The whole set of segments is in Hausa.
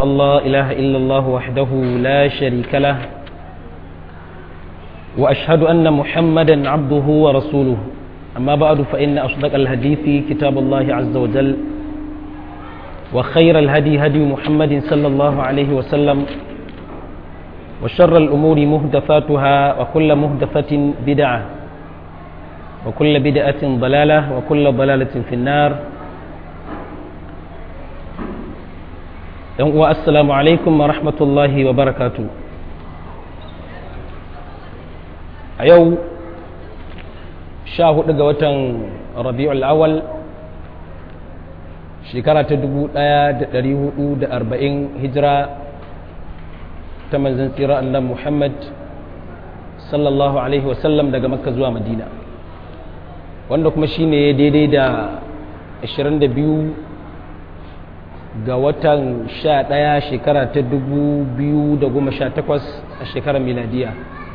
الله إله إلا الله وحده لا شريك له وأشهد أن محمدا عبده ورسوله أما بعد فإن أصدق الحديث كتاب الله عز وجل وخير الهدي هدي محمد صلى الله عليه وسلم وشر الأمور مهدفاتها وكل مهدفة بدعة وكل بدعة ضلالة وكل ضلالة في النار السلام عليكم ورحمة الله وبركاته a yau sha hudu ga watan rabi'ul awal shekara ta dubu daya da dari hudu da arba'in hijira ta manzan tsira annan muhammad sallallahu alaihi wasallam daga makka zuwa madina wanda kuma shine daidai da 22 ga watan sha daya shekara ta dubu biyu da goma sha takwas a shekarar miladiya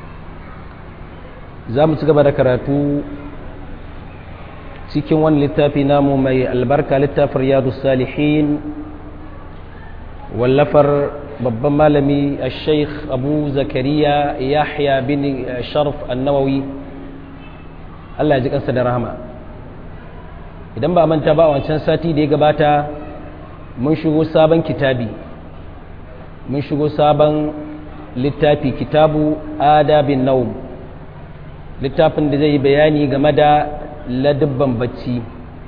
za mu ci gaba da karatu cikin wani littafi namu mai albarka littafin riyadu salihin wallafar babban malami a sheikh abu zakariya yahya bin sharf annawawi allah ji kansa da rahama idan ba a manta ba a wancan sati da ya gabata mun shigo sabon kitabi mun shigo sabon littafi kitabu adabin naum littafin da zai yi bayani game da ladabban bacci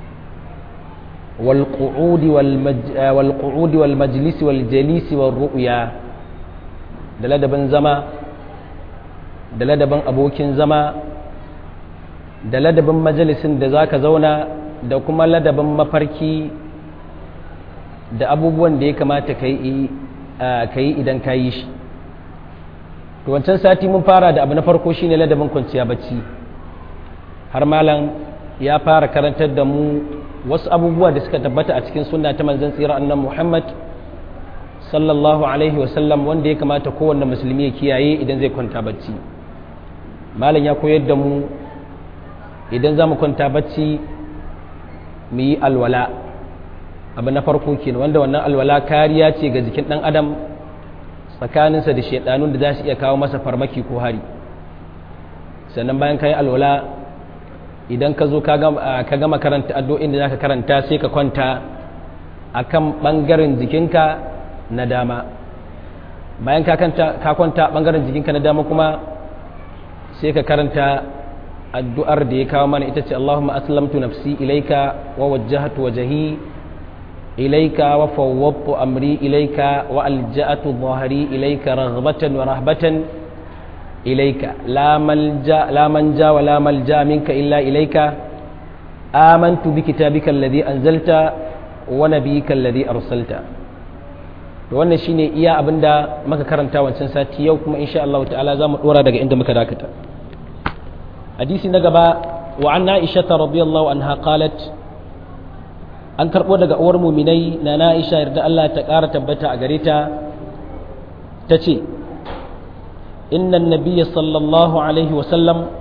walƙu'udi wal majalisi wal jalisi wal ru'ya da ladabin zama da ladabin abokin zama da ladabin majalisin da za ka zauna da kuma ladabin mafarki da abubuwan da ya kamata ka yi idan ka yi shi to wancan sati mun fara da abu na farko shine ladabin kwanciya bacci har malam ya fara karantar da mu wasu abubuwa da suka tabbata a cikin sunna ta manzon tsira annan Muhammad sallallahu alaihi wasallam wanda ya kamata kowanne musulmi ya kiyaye idan zai kwanta bacci malam ya koyar da mu idan za mu kwanta bacci mu yi alwala abu na farko kenan wanda wannan alwala kariya ce ga jikin dan adam tsakaninsa da shaidanun da za su iya kawo masa farmaki ko hari sannan bayan ka yi alwala idan ka zo ka gama karanta addu'o'in da za ka karanta sai ka kwanta a kan ɓangaren jikinka na dama bayan ka kwanta ɓangaren jikinka na dama kuma sai ka karanta addu'ar da ya kawo mana ita ce Allahumma aslamtu nafsi ilaika wa wajjahatu wajahi إليك وفوضت أمري إليك وألجأت ظهري إليك رغبة ورهبة إليك لا ملجأ لا منجا ولا ملجأ منك إلا إليك آمنت بكتابك الذي أنزلت ونبيك الذي أرسلت wannan shine iya abinda muka karanta wancan sati yau kuma insha Allah ta'ala zamu dora daga inda muka dakata hadisi na gaba wa anna Aisha radhiyallahu anha qalat an karɓo daga uwar muminai na na'isha yarda Allah ta ƙara tabbata a gare ta ta ce innan nabiya sallallahu alaihi wasallam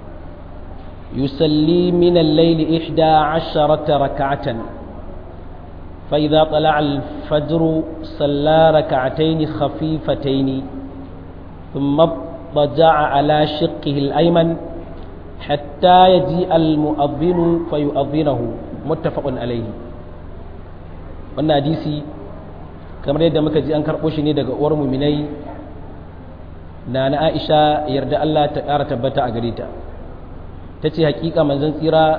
yusalli min al-layli ihda asharata raka'atan fa idza tala'a al-fajr salla raka'atayn khafifatayn thumma ضجع على شقه الأيمن حتى يجيء المؤذن فيؤذنه متفق عليه wannan hadisi kamar yadda muka ji an karɓo shi ne daga uwar muminai na na aisha yarda Allah ta ƙara tabbata a gare ta ta ce haƙiƙa manzon tsira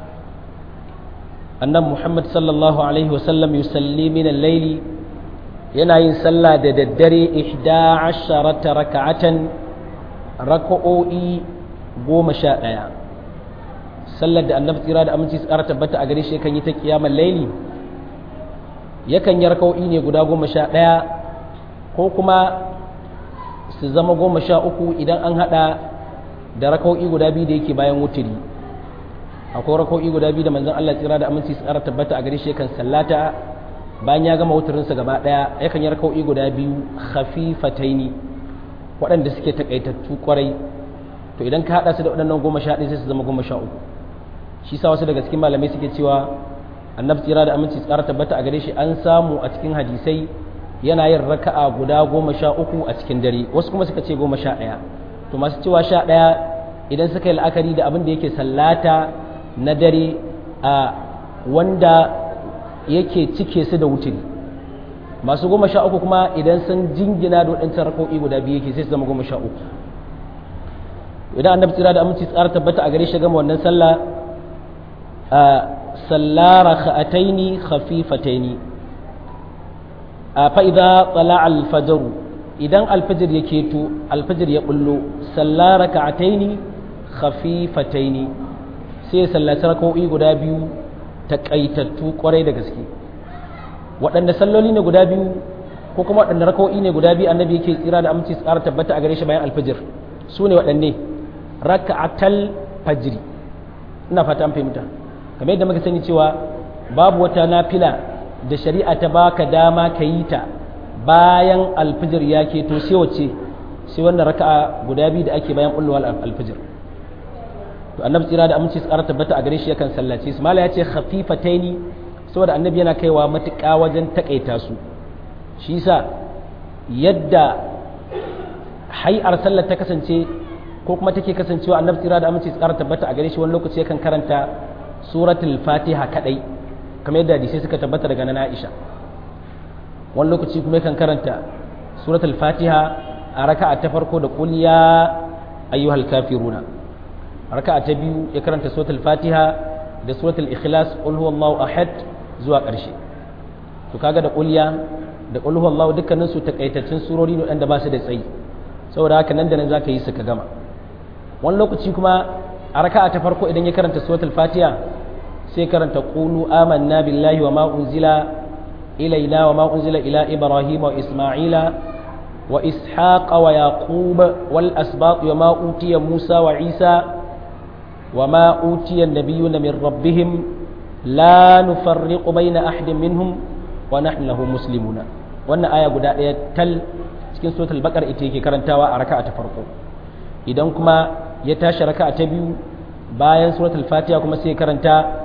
annan muhammad sallallahu alaihi wasallam yusalli min al-laili yana yin sallah da daddare ihda asharata raka'atan raka'o'i goma sha ɗaya sallar da annabi tsira da aminci su ƙara tabbata a gare shi kan yi ta kiyamar laili yakan yi raka'o'i ne guda goma sha ɗaya ko kuma su zama goma sha uku idan an haɗa da raka'o'i guda biyu da yake bayan wuturi akwai raka'o'i guda biyu da manzon Allah tsira da aminci su ƙara tabbata a gare shi yakan sallata bayan ya gama wuturinsa gaba ɗaya yakan yi raka'o'i guda biyu khafifataini waɗanda suke takaitattu kwarai to idan ka haɗa su da waɗannan goma sha ɗaya sai su zama goma sha uku shi sa wasu daga cikin malamai suke cewa annabi tsira da aminci tsara tabbata a gare shi an samu a cikin hadisai yana yin raka'a guda goma sha uku a cikin dare wasu kuma suka ce goma sha ɗaya to masu cewa sha ɗaya idan suka yi la'akari da abin da yake sallata na dare a wanda yake cike su da wuturi masu goma sha uku kuma idan sun jingina da waɗancan rako'i guda biyu yake sai su zama goma sha uku idan annabi tsira da aminci tsara tabbata a gare shi gama wannan sallah a sallara kha'ataini khafifataini a fa'iza tsala alfajaru idan alfajir ya keto alfajir ya bullo sallara ka'ataini khafifataini sai ya sallaci raka'o'i guda biyu taƙaitattu kwarai da gaske waɗanda salloli ne guda biyu ko kuma waɗanda raka'o'i ne guda biyu annabi yake tsira da aminci tsara tabbata a gare shi bayan alfajir su ne waɗanne raka'atal fajri ina fata an fahimta kamar yadda muka sani cewa babu wata nafila da shari'a ta baka dama ka yi ta bayan alfijir ya ke to sai wace sai wannan raka'a guda biyu da ake bayan bullowar alfijir to annabi tsira da aminci tsara tabbata a gare shi yakan sallace su mala ya ce khafifataini saboda annabi yana kaiwa matuƙa wajen takaita su shi yasa yadda hai'ar sallar ta kasance ko kuma take kasancewa annabi tsira da aminci tsara tabbata a gare shi wani lokaci yakan karanta suratul fatiha kadai kamar yadda hadisai suka tabbata daga nan Aisha wani lokaci kuma yakan karanta suratul fatiha a raka'a ta farko da qul ya ayyuhal kafiruna raka'a ta biyu ya karanta suratul fatiha da suratul ikhlas qul huwallahu ahad zuwa ƙarshe to kaga da qul ya da qul huwallahu dukkanin su takaitaccen surori ne wanda ba su da tsayi saboda haka nan da nan zaka yi su ka gama wani lokaci kuma a raka'a ta farko idan ya karanta suratul fatiha sai karanta qulu amanna billahi wa ma unzila ilaina wa ma unzila ila ibrahim wa isma'ila wa ishaq wa yaqub wal asbaq wa ma utiya musa wa isa wa ma utiya an-nabiyyuna min rabbihim la nufarriqu bayna ahadin minhum wa nahnu lahu muslimuna wannan aya guda daya tal cikin suratul baqara ita yake karantawa a raka'a ta farko idan kuma ya tashi raka'a ta biyu bayan suratul fatiha kuma sai karanta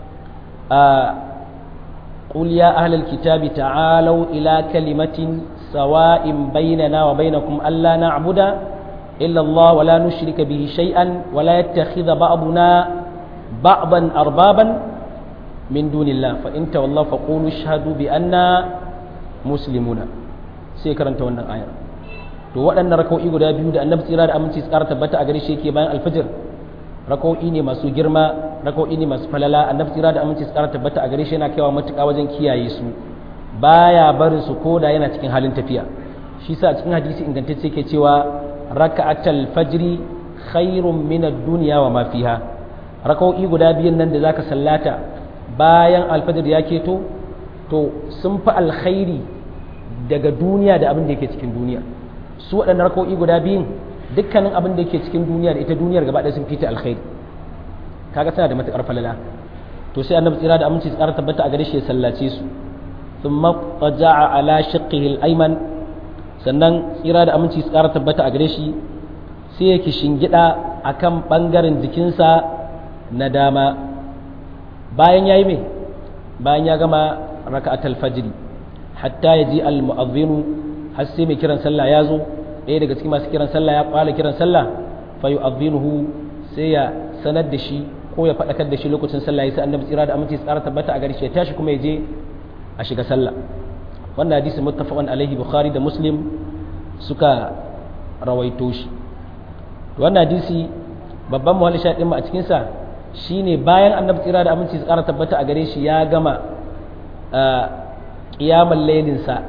قل يا أهل الكتاب تعالوا إلى كلمة سواء بيننا وبينكم ألا نعبد إلا الله ولا نشرك به شيئا ولا يتخذ بعضنا بعضا أربابا من دون الله فإن تولوا فقولوا اشهدوا بأننا مسلمون سيكرن تونا آية to waɗannan raka'o'i guda biyu da annabi tsira da aminci tsara tabbata a gare shi yake bayan alfajir raka'o'i ne masu girma raka'o'i ne masu falala annabi tsira da aminci tsara tabbata a gare shi yana kaiwa matuƙa wajen kiyaye su baya barin su koda yana cikin halin tafiya shi sa cikin hadisi ingantacce yake cewa raka'atul fajri khairun min ad-dunya wa ma fiha raka'o'i guda biyun nan da zaka sallata bayan alfajir ya keto to sun fi alkhairi daga duniya da abin da yake cikin duniya su waɗannan raka'o'i guda biyun dukkanin abin da yake cikin duniya da ita duniyar gaba ɗaya sun fita alkhairi kaga tana da matuƙar falala to sai annabi tsira da aminci tsara tabbata a gare shi ya sallace su thumma qaja'a ala shaqqihi al-ayman sannan tsira da aminci tsara tabbata a gare shi sai yake shingida akan bangaren jikinsa na dama bayan yayi me bayan ya gama raka'atul fajr hatta yaji al-mu'adhdhinu har sai mai kiran sallah ya zo ɗaya daga cikin masu kiran sallah ya kwala kiran sallah fa yu'adhinuhu sai ya sanar da shi ko ya faɗakar da shi lokacin sallah ya sai annabi tsira da aminci tsara tabbata a gare shi ya tashi kuma ya je a shiga sallah wannan hadisi muttafaqun alaihi bukhari da muslim suka rawaito shi wannan hadisi babban muhalli shaɗin mu a cikin sa shine bayan annabi tsira da aminci tsara tabbata a gare shi ya gama qiyamul laylin sa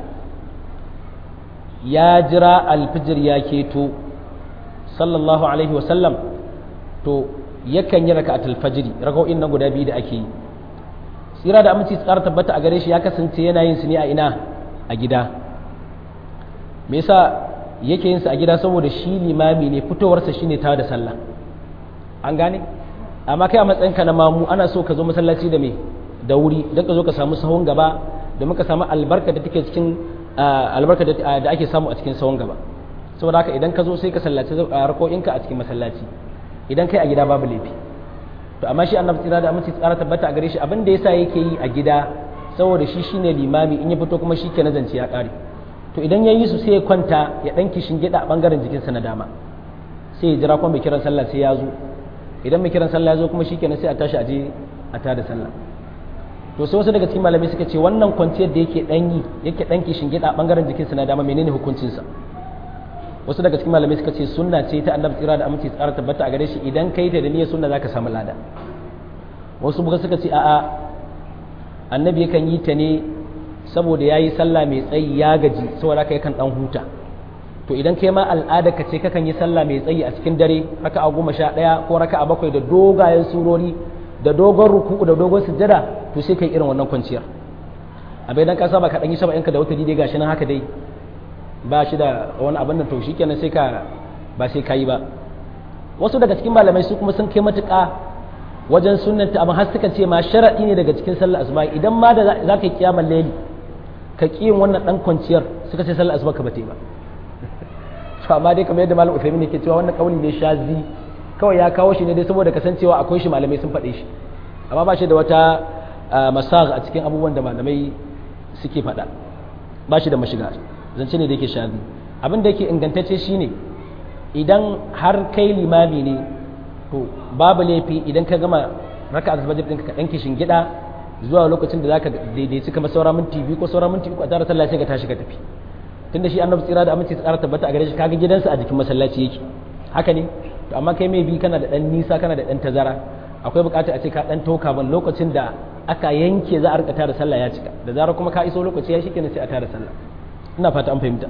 ya jira alfijir ya keto sallallahu alaihi wasallam to yakan yi raka'atul fajri raka'o'in nan guda biyu da ake yi tsira da aminci tsara tabbata a gare shi ya kasance yana yin su ne a ina a gida me yasa yake yin su a gida saboda shi limami ne fitowarsa shine ta da sallah an gane amma kai a matsayinka na mamu ana so ka zo masallaci da me da wuri don ka zo ka samu sahun gaba domin ka samu albarka da take cikin albarka da ake samu a cikin sahun gaba saboda haka idan ka zo sai ka sallaci rako'inka a cikin masallaci idan kai a gida babu laifi to amma shi annabi tsira da aminci tsara tabbata a gare shi abin da yasa yake yi a gida saboda shi shine limami in ya fito kuma shi ke nazance ya kare to idan ya yi su sai ya kwanta ya ɗan kishin gida a ɓangaren jikinsa na dama sai ya jira kuma mai kiran sallah sai ya zo idan mai kiran sallah ya zo kuma shikenan sai a tashi a je a tada sallah to sai wasu daga cikin malamai suka ce wannan kwanciyar da yake ɗan yi yake ɗan kishin gida a ɓangaren jikinsa na dama menene hukuncinsa wasu daga cikin malamai suka ce sunna ce ta annabi tsira da aminci tsara tabbata a gare shi idan kai ta da niyyar sunna zaka samu lada wasu buga suka ce a'a annabi yakan yi ta ne saboda yayi sallah mai tsayi ya gaji saboda haka yakan dan huta to idan kai ma al'ada ka ce kakan yi sallah mai tsayi a cikin dare raka a goma sha ɗaya ko raka a bakwai da dogayen surori da dogon ruku'u da dogon sujjada to sai kai irin wannan kwanciyar a bai dan ka saba ka dan yi saba yanka da wata dai gashi nan haka dai ba shi da wani abin da to shikenan sai ka ba sai ka yi ba wasu daga cikin malamai su kuma sun kai matuƙa wajen sunnanta amma har suka ce ma sharaɗi ne daga cikin sallar asuba idan ma da za ka yi kiyamar laili ka ƙi yin wannan ɗan kwanciyar suka ce sallar asuba ka bata yi ba to amma dai kamar yadda malam Uthaymeen yake cewa wannan kauli ne shazi kawai ya kawo shi ne dai saboda kasancewa akwai shi malamai sun faɗe shi amma ba shi da wata masag a cikin abubuwan da malamai suke faɗa ba shi da mashiga zance ne da yake shazi abin da yake ingantacce shine idan har kai limami ne to babu laifi idan ka gama raka a fajr ɗinka ka ɗanke shingida zuwa lokacin da zaka daidaici kamar saura minti biyu ko saura minti uku a tare sallah sai ka tashi ka tafi tunda shi annabi tsira da aminci tsara tabbata a gare shi kaga gidansa a jikin masallaci yake haka ne to amma kai mai bi kana da dan nisa kana da dan tazara akwai bukatar a ce ka dan toka ban lokacin da aka yanke za a rika tara sallah ya cika da zarar kuma ka iso lokaci ya shikenan sai a tara sallah ina fata an fahimta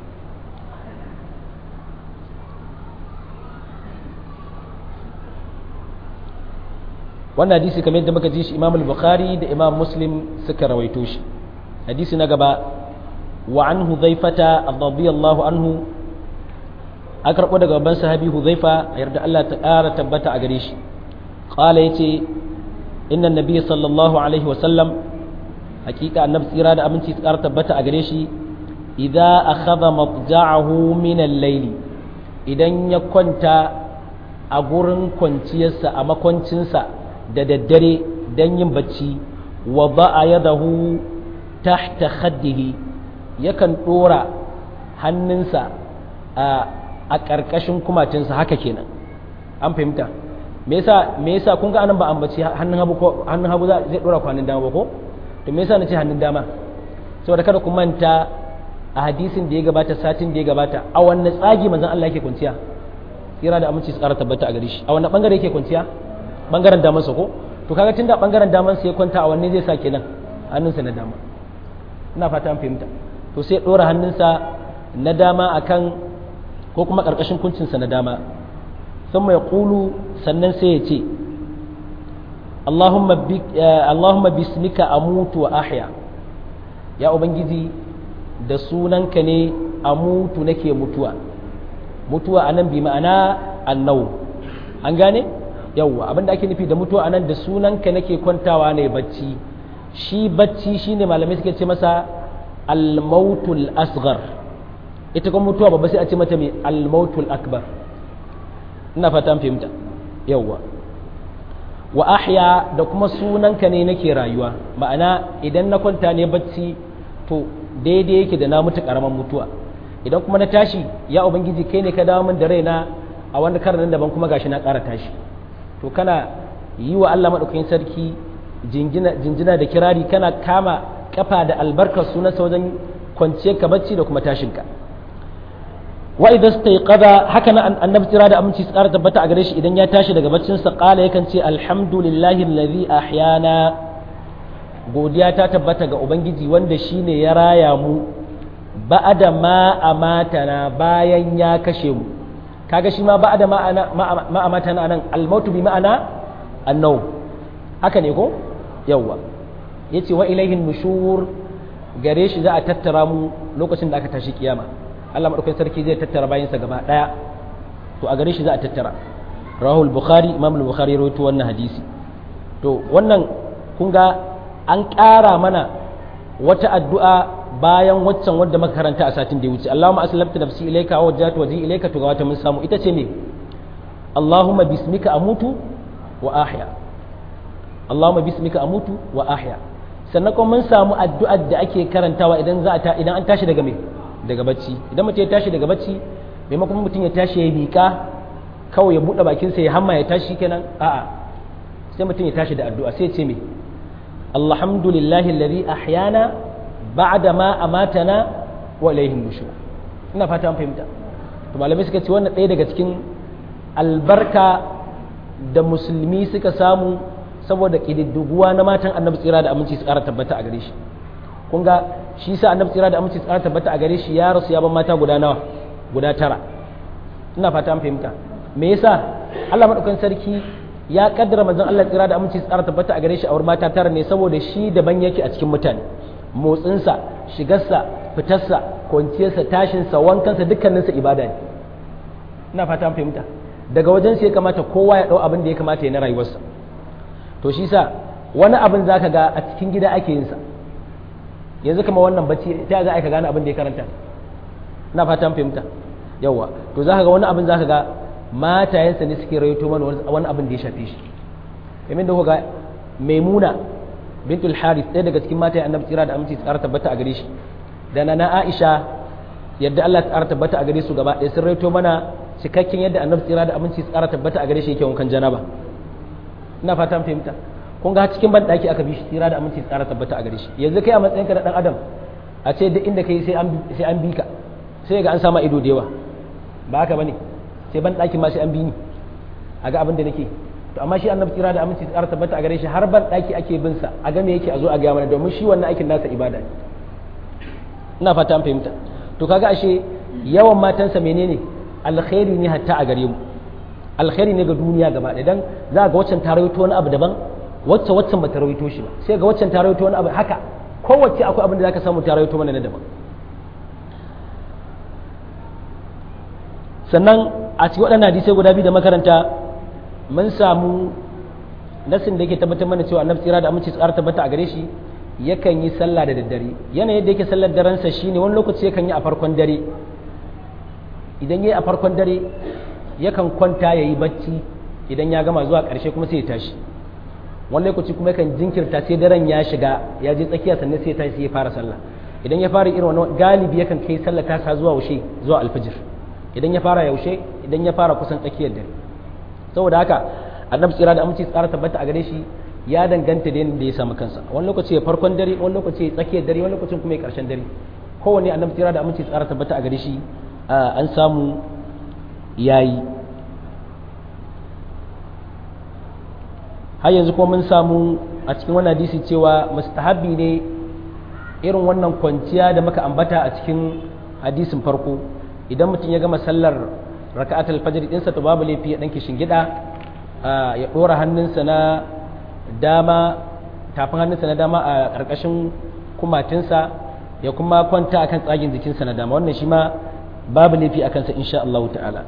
wannan hadisi kamar yadda muka ji shi imam al-bukhari da imam muslim suka rawaito shi hadisi na gaba wa an hudhaifata radiyallahu anhu aka karbo daga babban sahabi hudhaifa yarda Allah ta ƙara tabbata a gare shi qala yace inna nabiy sallallahu alaihi wa sallam hakika annabi tsira da aminci ta ƙara tabbata a gare shi idza akhadha matja'ahu min al-layl idan ya kwanta a gurin kwanciyarsa a makwancinsa da daddare don yin bacci wa ba'a yadahu tahta khaddihi yakan dora hannunsa a ƙarƙashin kumatinsa haka kenan an fahimta me yasa me yasa kun ga anan ba ambaci hannun hagu ko hannun hagu zai dora kwanin dama ba ko to me yasa nace hannun dama saboda kada ku manta a hadisin da ya gabata satin da ya gabata a wanne tsagi manzon Allah yake kwanciya tsira da aminci su ƙara tabbata a gare shi a wanne bangare yake kwanciya bangaren damansa ko to kaga tunda bangaren damansa ya kwanta a wanne zai sa kenan hannunsa na dama ina fata an fahimta to sai dora hannunsa na dama akan ko kuma karkashin kuncinsa na dama sun mai kulu sannan sai ya ce Allahumma bismika amutu wa ahya ya ubangiji da sunanka ne amutu nake mutuwa mutuwa anan bi ma'ana annau an gane yawwa abinda ake nufi da mutuwa anan da sunanka nake kwantawa ne bacci shi bacci shine malamai suke ce masa al-mautul asghar ita kuma mutuwa babba sai a ce mata mai al-mautul akbar ina fata fahimta yawwa wa ahya da kuma sunanka ne nake rayuwa ma'ana idan na kwanta ne bacci to daidai yake da na mutu karaman mutuwa idan kuma na tashi ya ubangiji kai ne ka dawo min da raina a wani karan daban kuma gashi na ƙara tashi to kana yi wa Allah maɗaukakin sarki jinjina da kirari kana kama kafa da albarkar sunansa wajen kwanciyar ka bacci da kuma tashinka wa idza stayqadha haka nan annabi tira da aminci su ƙara tabbata a gare shi idan ya tashi daga baccin sa qala yakan ce alhamdulillahi allazi ahyana godiya ta tabbata ga ubangiji wanda shine ya raya mu ba'ada ma amatana bayan ya kashe mu kaga shi ma ba'ada ma amatana nan almautu bi ma'ana annau haka ne ko yawwa yace wa ilaihin nushur gare shi za a tattara mu lokacin da aka tashi kiyama Allah madaukakin sarki zai tattara bayansa gaba daya to a gare shi za a tattara rahul bukhari imam al-bukhari rawaito wannan hadisi to wannan kun ga an ƙara mana wata addu'a bayan waccan wadda muka karanta a satin da ya wuce Allahumma aslamtu nafsi ilayka wa wajjahtu wajhi ilayka to ga wata mun samu ita ce me Allahumma bismika amutu wa ahya Allahumma bismika amutu wa ahya sannan kuma mun samu addu'ar da ake karantawa idan za a idan an tashi daga me daga bacci idan mutum ya tashi daga bacci maimakon mutum ya tashi ya miƙa kawai ya buɗe bakinsa ya hamma ya tashi kenan a'a sai mutum ya tashi da addu'a sai ya ce me alhamdulillahi alladhi ahyana ba'da ma amatana wa ilayhi nushur ina fata an fahimta to malamai suka ce wannan ɗaya daga cikin albarka da musulmi suka samu saboda ƙididdiguwa na matan annabi tsira da aminci su ƙara tabbata a gare shi kun ga shi sa annabi tsira da aminci su ƙara tabbata a gare shi ya rasu ya ban mata guda nawa guda tara ina fata an fahimta me yasa Allah madaukakin sarki ya kaddara manzon Allah tsira da aminci su ƙara tabbata a gare shi a wurin mata tara ne saboda shi daban yake a cikin mutane motsinsa shigarsa fitarsa kwanciyarsa tashinsa wankansa dukkaninsa ibada ne ina fata an fahimta daga wajen sai ya kamata kowa ya ɗau abin da ya kamata ya na rayuwarsa to shi sa wani abin za ka ga a cikin gida ake yinsa yanzu kama wannan bacci ta za a ka gane abin da ya karanta ina fata an fahimta yawa to za ka ga wani abin za ka ga matayensa ne suke rayoto mana wani abin da ya shafe shi kamar da ga maimuna bintul haris ɗaya daga cikin matayen annabi tsira da aminci tsara tabbata a gare shi da na aisha yadda Allah ta tabbata a gare su gaba ɗaya sun raito mana cikakken yadda annabi tsira da aminci tsara tabbata a gare shi yake wankan janaba ina fata mun fahimta kun ga cikin ban daki aka bi shi tsira da aminci tsara tabbata a gare shi yanzu kai a matsayin ka na dan adam a ce duk inda kai sai an sai an bi ka sai ga an sama ido da yawa ba haka bane sai ban daki ma sai an bi ni a ga abin da nake to amma shi annabi tsira da aminci tsara tabbata a gare shi har ban daki ake bin sa a ga me yake a zo a ga mana domin shi wannan aikin nasa ibada ne ina fata an fahimta to kaga ashe yawan matansa menene alkhairi ne hatta a gare mu alkhairi ne ga duniya gaba ɗaya dan za ga waccan ta rawaito wani abu daban wacce waccan ba ta rawaito shi ba sai ga waccan ta rawaito wani abu haka kowace akwai abin da zaka samu ta rawaito mana na daban sannan a cikin waɗannan hadisai guda biyu da makaranta mun samu nasin da yake tabbatar mana cewa annabi tsira da aminci tsara tabbata a gare shi yakan yi sallah da daddare yanayin yadda yake sallar darensa shine wani lokaci yakan yi a farkon dare idan yayi a farkon dare yakan kwanta ya yi bacci idan ya gama zuwa ƙarshe kuma sai ya tashi wani lokaci kuma yakan jinkirta sai daren ya shiga ya je tsakiya sannan sai ya tashi sai ya fara sallah idan ya fara irin wannan galibi yakan kai sallah ta sa zuwa yaushe zuwa alfijir idan ya fara yaushe idan ya fara kusan tsakiyar dare saboda haka annabi tsira da aminci tsara tabbata a gare shi ya danganta da yadda ya samu kansa wani lokaci ya farkon dare wani lokaci ya tsakiyar dare wani lokacin kuma ya karshen dare kowanne annabi tsira da aminci tsara tabbata a gare shi an samu yayi har yanzu kuma mun samu a cikin wannan hadisi cewa mustahabbi ne irin wannan kwanciya da muka ambata a cikin hadisin farko idan mutum ya gama sallar raka'atul fajr ɗinsa to babu laifi ya ɗan gida ya ɗora hannunsa na dama tafin hannunsa na dama a ƙarƙashin kumatinsa ya kuma kwanta akan tsagin jikinsa na dama wannan shi ma babu laifi a kansa insha Allah ta'ala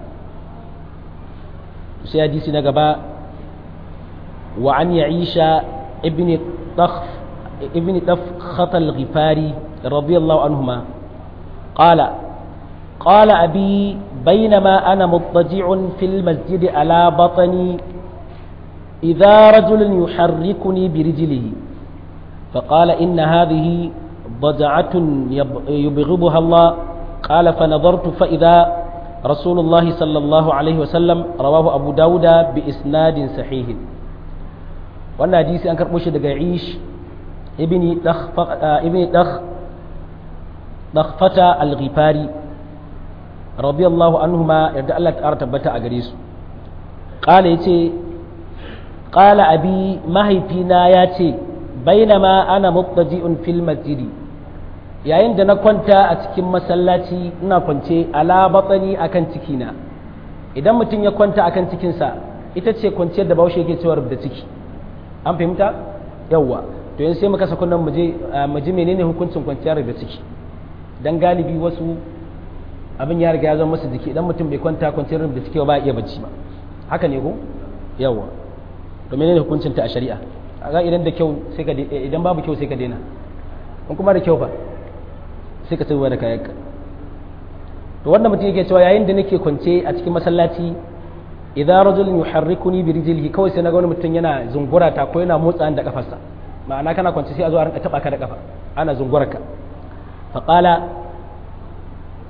sai hadisi na gaba wa an ya'isha ibn takh ibn tafkhat al-ghifari radiyallahu anhuma qala قال أبي بينما أنا مضطجع في المسجد على بطني إذا رجل يحركني برجله فقال إن هذه ضجعة يبغضها الله قال فنظرت فإذا رسول الله صلى الله عليه وسلم رواه أبو داود بإسناد صحيح wannan hadisi an karɓo shi daga ish ibni dakh dakhfata al-ghifari radiyallahu anhuma yadda Allah ta tabbata a gare su qala yace qala abi mahaifina ya ce bainama ana muttaji'un fil masjidi yayin da na kwanta a cikin masallaci ina kwance ala batsani akan cikina idan mutum ya kwanta akan cikinsa ita ce kwanciyar da baushe yake cewa da ciki an fahimta yawwa to yanzu sai muka sako nan mu ji menene hukuncin kwanciyar da ciki dan galibi wasu abin ya riga ya zama masa jiki idan mutum bai kwanta kwanciyar da ciki ba iya bacci ba haka ne ko yawwa to menene hukuncin ta a shari'a ga idan da kyau sai ka idan babu kyau sai ka daina in kuma da kyau fa sai ka tsaya da kayanka to wannan mutum yake cewa yayin da nake kwance a cikin masallaci idan rajulun yuharrikuni bi rijlihi kawai sai naga wani mutum yana zungura ta ko yana motsa da kafarsa ma'ana kana kwance sai a zo a rinka taba ka da kafa ana zungura ka fa qala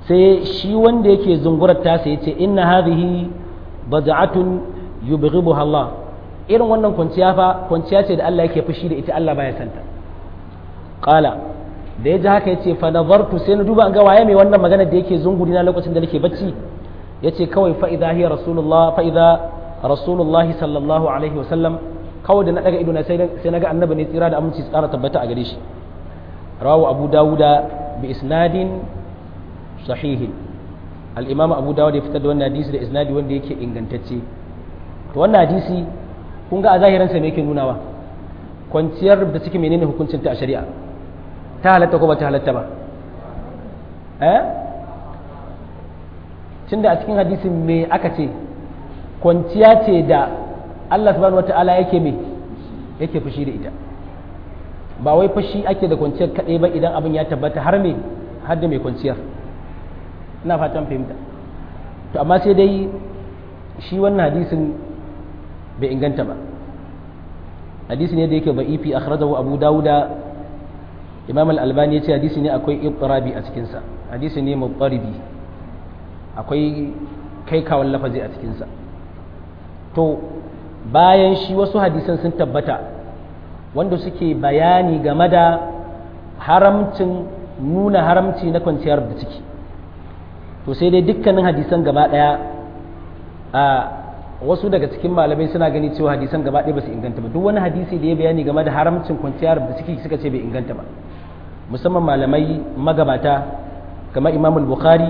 sai shi wanda yake zungurar tasa ya ce inna hadhihi bad'atun yubghibuha Allah irin wannan kwanciya fa kwanciya ce da Allah yake fushi da ita Allah baya santa qala da ya ji haka ya ce fa nazartu sai na duba an ga waye mai wannan magana da yake zunguri na lokacin da nake bacci ya ce kawai fa idha hiya rasulullah fa idha rasulullahi sallallahu alaihi wa sallam kawai da na daga ido na sai sai naga annabi ne tsira da aminci tsara tabbata a gare shi rawu abu dawuda bi isnadin sahihin al-imam abu dawud ya fitar da wannan hadisi da isnadi wanda yake ingantacce to wannan hadisi kun ga a zahirin sa me yake nunawa kwanciyar da suke menene hukuncin ta a shari'a ta halatta ko ba ta halatta ba eh tunda a cikin hadisin me aka ce kwanciya ce da Allah subhanahu wata'ala yake me yake fushi da ita ba wai fushi ake da kwanciyar kaɗai ba idan abin ya tabbata har me har da mai kwanciyar ina fatan fahimta to amma sai dai shi wannan hadisin bai inganta ba hadisi ne da yake ba'ifi akhrajahu abu dawuda imam al-albani ya ce hadisi ne akwai ittirabi a cikinsa hadisi ne muttaribi akwai kai kawon lafazi a cikinsa to bayan shi wasu hadisan sun tabbata wanda suke bayani game da haramcin nuna haramci na kwanciyar da ciki to sai dai dukkanin hadisan gaba daya a wasu daga cikin malamai suna gani cewa hadisan gaba ɗaya ba su inganta ba duk wani hadisi da ya bayani game da haramcin kwanciyar da ciki suka ce bai inganta ba musamman malamai magabata kamar imam bukhari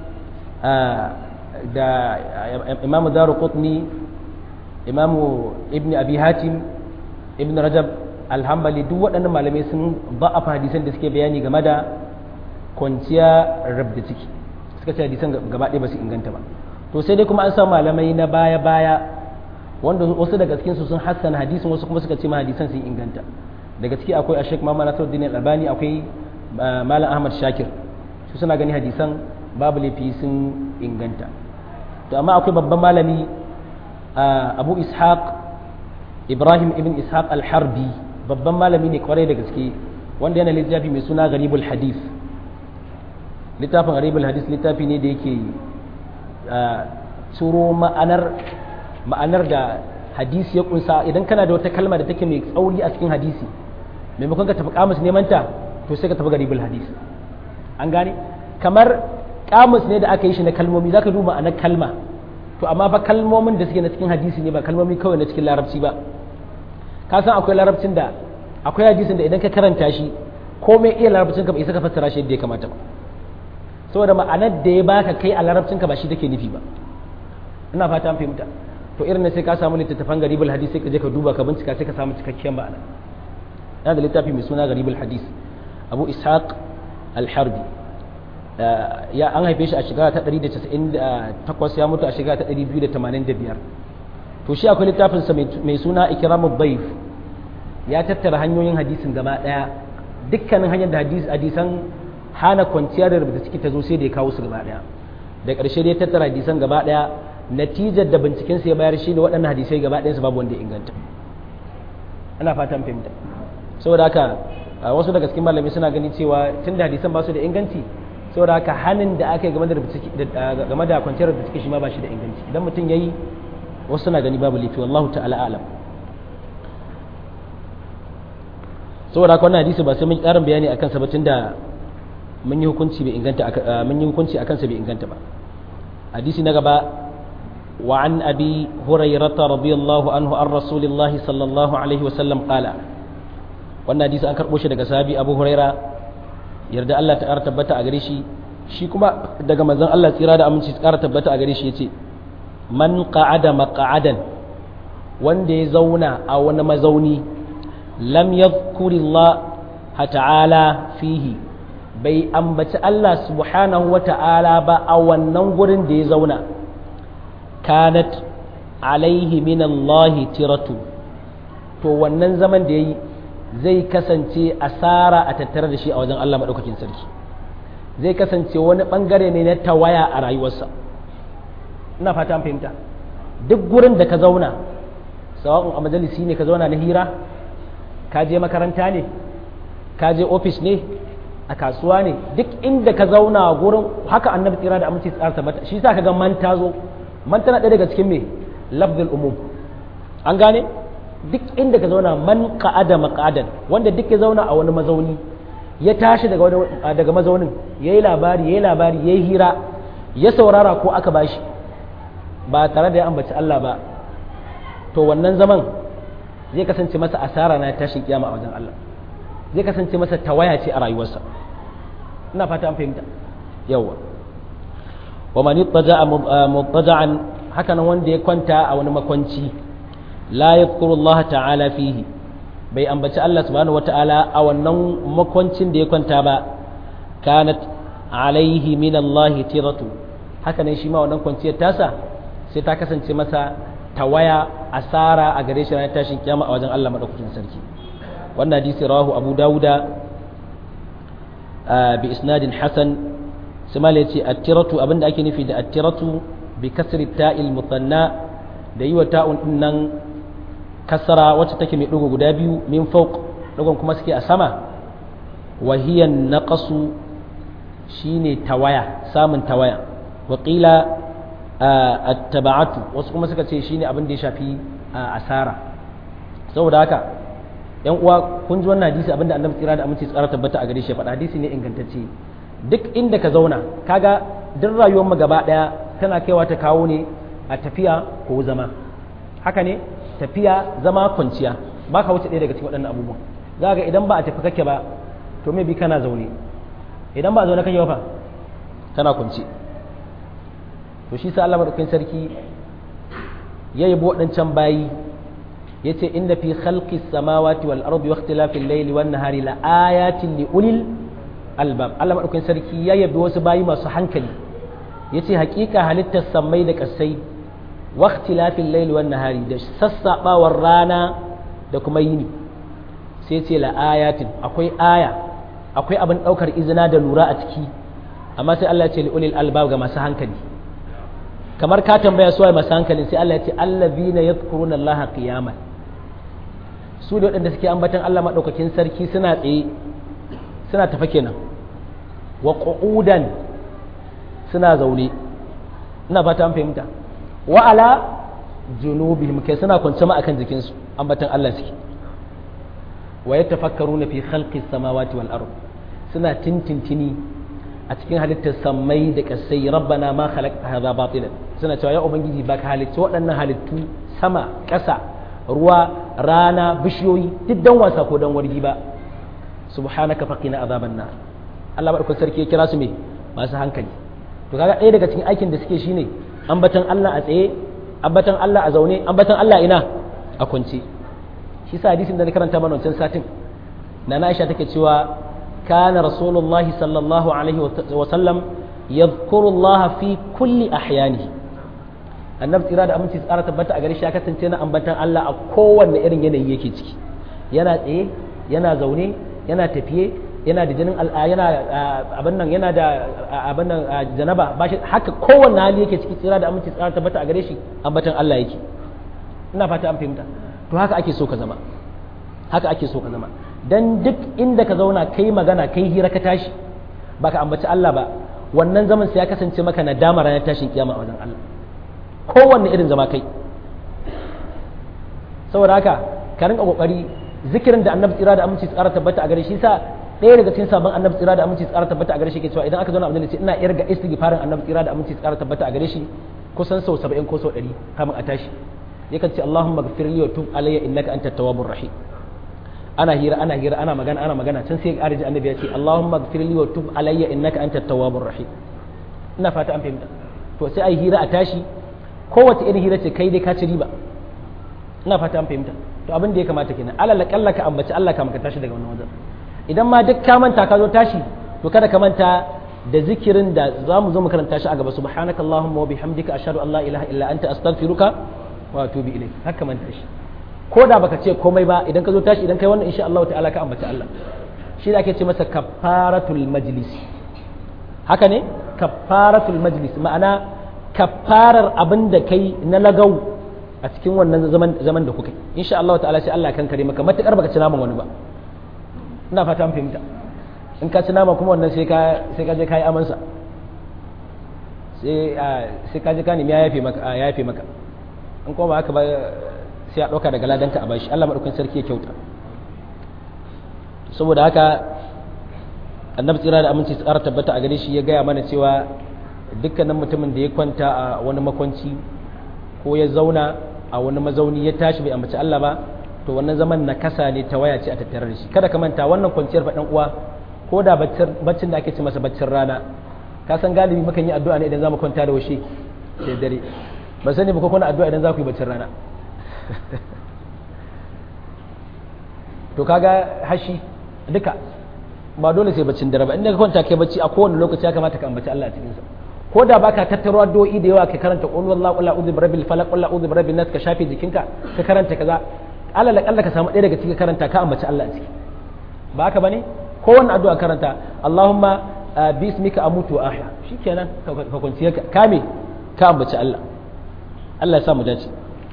da imam daru qutni imam ibn abi hatim ibn rajab alhambali duk waɗannan malamai sun ba'afa hadisan da suke bayani game da kwanciya rabda ciki suka ce hadisan gaba ɗaya ba su inganta ba to sai dai kuma an samu malamai na baya-baya wanda wasu daga cikinsu sun hassana hadisin wasu kuma suka ce ma hadisan sun inganta daga ciki akwai ashek mama nasiruddin albani akwai malam ahmad shakir su suna gani hadisan babu laifi sun inganta to amma akwai babban malami abu ishaq ibrahim ibn ishaq al-harbi babban malami ne kwarai da gaske wanda yana littafi mai suna garibul hadith littafin garibul hadith littafi ne da yake tsoro ma'anar ma'anar da hadisi ya kunsa idan kana da wata kalma da take mai tsauri a cikin hadisi maimakon ka tafi kamus neman ta to sai ka tafi garibul hadis an gane kamar kamus ne da aka yi shi na kalmomi zaka duba a na kalma to amma fa kalmomin da suke na cikin hadisi ne ba kalmomi kawai na cikin larabci ba ka san akwai larabcin da akwai hadisin da idan ka karanta shi komai iya larabcin ka ba isa ka fassara shi yadda ya kamata ba saboda ma'anar da ya baka kai a larabcin ka ba shi take nufi ba ina fata an fahimta to irin ne sai ka samu littattafan garibul hadis sai ka je ka duba ka bincika sai ka samu cikakken ma'ana yana da littafi mai suna garibul hadis abu ishaq al-harbi ya an haife shi a shekara ta 198 ya mutu a shekara ta 285 to shi akwai littafinsa mai suna ikramud dayf ya tattara hanyoyin hadisin gaba daya dukkanin hanyar da hadisan hana kwanciya da rubuta ciki ta zo sai da ya kawo su gaba daya da ƙarshe da ya tattara hadisan gaba daya natijar da binciken sa ya bayar shi ne waɗannan hadisai gaba ɗayansu babu wanda ya inganta ana fatan fahimta saboda haka wasu daga cikin malami suna gani cewa tun da hadisan ba su da inganci saboda haka hannun da aka yi game da game da kwanciyar da suke shi ma ba shi da inganci idan mutum yayi wasu suna gani babu laifi wallahu ta'ala alam saboda haka wannan hadisi ba sai mun karin bayani akan sa ba tunda mun yi hukunci bai inganta mun yi hukunci akan sa bai inganta ba hadisi na gaba وعن أبي هريرة رضي الله عنه عن رسول الله صلى الله عليه وسلم قال wannan hadisi an karɓo shi daga sahabi abu huraira yarda Allah ta ƙara tabbata a gare shi shi kuma daga manzon Allah tsira da aminci ta ƙara tabbata a gare shi yace man qa'ada maq'adan wanda ya zauna a wani mazauni lam yadhkurillah ta'ala fihi bai ambaci Allah subhanahu wa ta'ala ba a wannan gurin da ya zauna kanat alaihi min Allah tiratu to wannan zaman da yayi zai kasance asara a tattare da shi a wajen Allah maɗaukakin sarki zai kasance wani ɓangare ne na tawaya a rayuwarsa ina fata fahimta duk gurin da ka zauna sawa'un a majalisi ne ka zauna na hira ka je makaranta ne ka je ofis ne a kasuwa ne duk inda ka zauna gurin haka annabi tsira da aminci tsara tabbata shi sa ka ga man ta zo man tana ɗaya daga cikin me lafzul umum an gane duk inda ka zauna man qa'ada maqadan wanda duk ya zauna a wani mazauni ya tashi daga wani daga mazaunin yayi labari yayi labari yayi hira ya saurara ko aka bashi ba tare da ya ambaci Allah ba to wannan zaman zai kasance masa asara na tashin kiyama a wajen Allah zai kasance masa tawaya ce a rayuwarsa ina fata an fahimta yawa wa man ittaja'a muttaja'an haka nan wanda ya kwanta a wani makwanci la yadhkuru Allah ta'ala fihi bai ambaci Allah subhanahu wata'ala a wannan makwancin da ya kwanta ba kanat alaihi min Allah tiratu haka nan shi ma wannan kwanciyar tasa sai ta kasance masa tawaya asara a gare shi ranar tashin kiyama a wajen Allah madaukakin sarki wannan hadisi rawahu Abu Dawuda bi isnadin hasan Sumal yace attiratu abinda ake nufi da attiratu bi kasri ta'il mutanna da yi wa ta'un din nan kasara wacce take mai dugo guda biyu min fawq dugon kuma suke a sama wa hiya naqasu shine tawaya samun tawaya wa qila attaba'atu wasu kuma suka ce shine abin da ya shafi asara saboda haka yan uwa kun ji wannan hadisi abinda annabi tsira da aminci tsara tabbata a gare shi faɗa hadisi ne ingantacce duk inda ka zauna kaga duk rayuwar mu gaba daya tana kaiwa ta kawo ne a tafiya ko zama haka ne tafiya zama kwanciya ba ka wuce ɗaya daga cikin waɗannan abubuwan za ga idan ba a tafi kake ba to me bi kana zaune idan ba a zaune kake ba fa kana kwanci to shi sa Allah madaukakin sarki ya yabo waɗancan bayi yace inda fi khalqis samawati wal ardi wa ikhtilafil layli wan nahari la ayatin li ulil albab Allah madaukakin sarki ya yabi wasu bayi masu hankali yace hakika halittar sammai da kasai wa ikhtilafil layli wan nahari da sassabawar rana da kuma yini sai ce la ayatin akwai aya akwai abin daukar izina da lura a ciki amma sai Allah ya ce li ulil albab ga masu hankali kamar ka tambaya suwaye masu hankalin sai Allah ya ce allazina yadhkuruna Allah qiyaman su da waɗanda suke ambatan Allah maɗaukakin sarki suna tsaye suna tafa kenan wa qu'udan suna zaune ina fata an fahimta wa ala junubihim kai suna kwance ma akan jikinsu ambatan Allah suke wa yatafakkaruna fi khalqis samawati wal ard suna tintintini a cikin halittar sammai da kasai rabbana ma khalaqta hadha batilan suna cewa ya ubangiji baka halitta waɗannan halittu sama ƙasa ruwa rana bishiyoyi duk dan wasa ko dan wargi ba subhanaka faqina azaban nar Allah barkun sarki ya kira su me masu hankali to kaga ɗaya daga cikin aikin da suke shine ambatan Allah a tsaye ambatan Allah a zaune ambatan Allah ina a kwance shi sa hadisin da na karanta mana wancan satin na Aisha take cewa kana rasulullahi sallallahu alaihi wa sallam yadhkuru Allah fi kulli ahyanihi annabi tsira da aminci tsara tabbata a gare shi ya kasance na ambatan Allah a kowanne irin yanayi yake ciki yana tsaye yana zaune yana tafiye yana da jinin al'a yana abin nan yana da abin nan janaba ba shi haka kowanne hali yake ciki tsira da aminci tsara tabbata a gare shi ambatan Allah yake ina fata an fahimta to haka ake so ka zama haka ake so ka zama dan duk inda ka zauna kai magana kai hira ka tashi baka ambaci Allah ba wannan zaman sai ya kasance maka nadama ranar tashin kiyama a wajen Allah kowanne irin zama kai saboda haka ka rinka kokari zikirin da annabi tsira da aminci tsara tabbata a gare shi sa ɗaya daga cikin sabon annabi tsira da aminci tsara tabbata a gare shi ke cewa idan aka zauna abin da ce ina irga istighfarin annabi tsira da aminci tsara tabbata a gare shi kusan sau 70 ko sau 100 kamin a tashi yakan ce Allahumma ghfir li wa tub alayya innaka antat tawwabur rahim ana hira ana hira ana magana ana magana can sai arji annabi ya ce Allahumma ghfir li wa tub alayya innaka antat tawwabur rahim ina fata an fahimta to sai ai hira a tashi kowace irin hira ce kai dai ka ci riba ina fata an fahimta to abin da ya kamata kenan alal kalla ka ambaci Allah ka maka tashi daga wannan wajen idan ma duk ka manta ka zo tashi to kada ka manta da zikirin da za mu zo mu karanta shi a gaba subhanaka allahumma wa bihamdika ashhadu an la ilaha illa anta astaghfiruka wa atubu ilayk haka manta shi ko da baka ce komai ba idan ka zo tashi idan kai wannan insha Allah ta'ala ka ambaci Allah shi da ake ce masa kafaratul majlis haka ne kafaratul majlis ma'ana kafarar abin da kai na lagau a cikin wannan zaman zaman da kuka insha Allah ta'ala sai Allah kan kare maka matakar baka ci naman wani ba ina fata an fahimta in ka ci nama kuma wannan sai ka sai ka je kai amansa sai sai ka je ka nemi ya yafe maka ya yafe maka in kuma ba haka ba sai a dauka daga ladanka a bashi Allah madaukakin sarki ya kyauta saboda haka annabi tsira da aminci tsara tabbata a gare shi ya gaya mana cewa dukkanin mutumin da ya kwanta a wani makwanci ko ya zauna a wani mazauni ya tashi bai ambaci Allah ba to wannan zaman na kasa ne ta waya ce a tattare da shi kada ka manta wannan kwanciyar faɗan uwa ko da baccin da ake ce masa baccin rana ka san galibi mukan yi addu'a ne idan za mu kwanta da washe da dare ba sani ba ko kuna addu'a idan za ku yi baccin rana to kaga hashi duka ba dole sai baccin dare ba inda ka kwanta kai bacci a kowane lokaci ya kamata ka ambaci Allah a cikin sa ko da baka tattaro addu'o'i da yawa ka karanta qul wallahu qul a'udhu birabbil falaq qul a'udhu birabbin nas ka shafe jikinka ka karanta kaza alal akalla ka samu ɗaya daga cikin karanta ka ambaci Allah a ciki ba haka bane ko wannan addu'a karanta Allahumma bismika amutu wa ahya shikenan ka kwanciya ka kame ka ambaci Allah Allah ya sa mu dace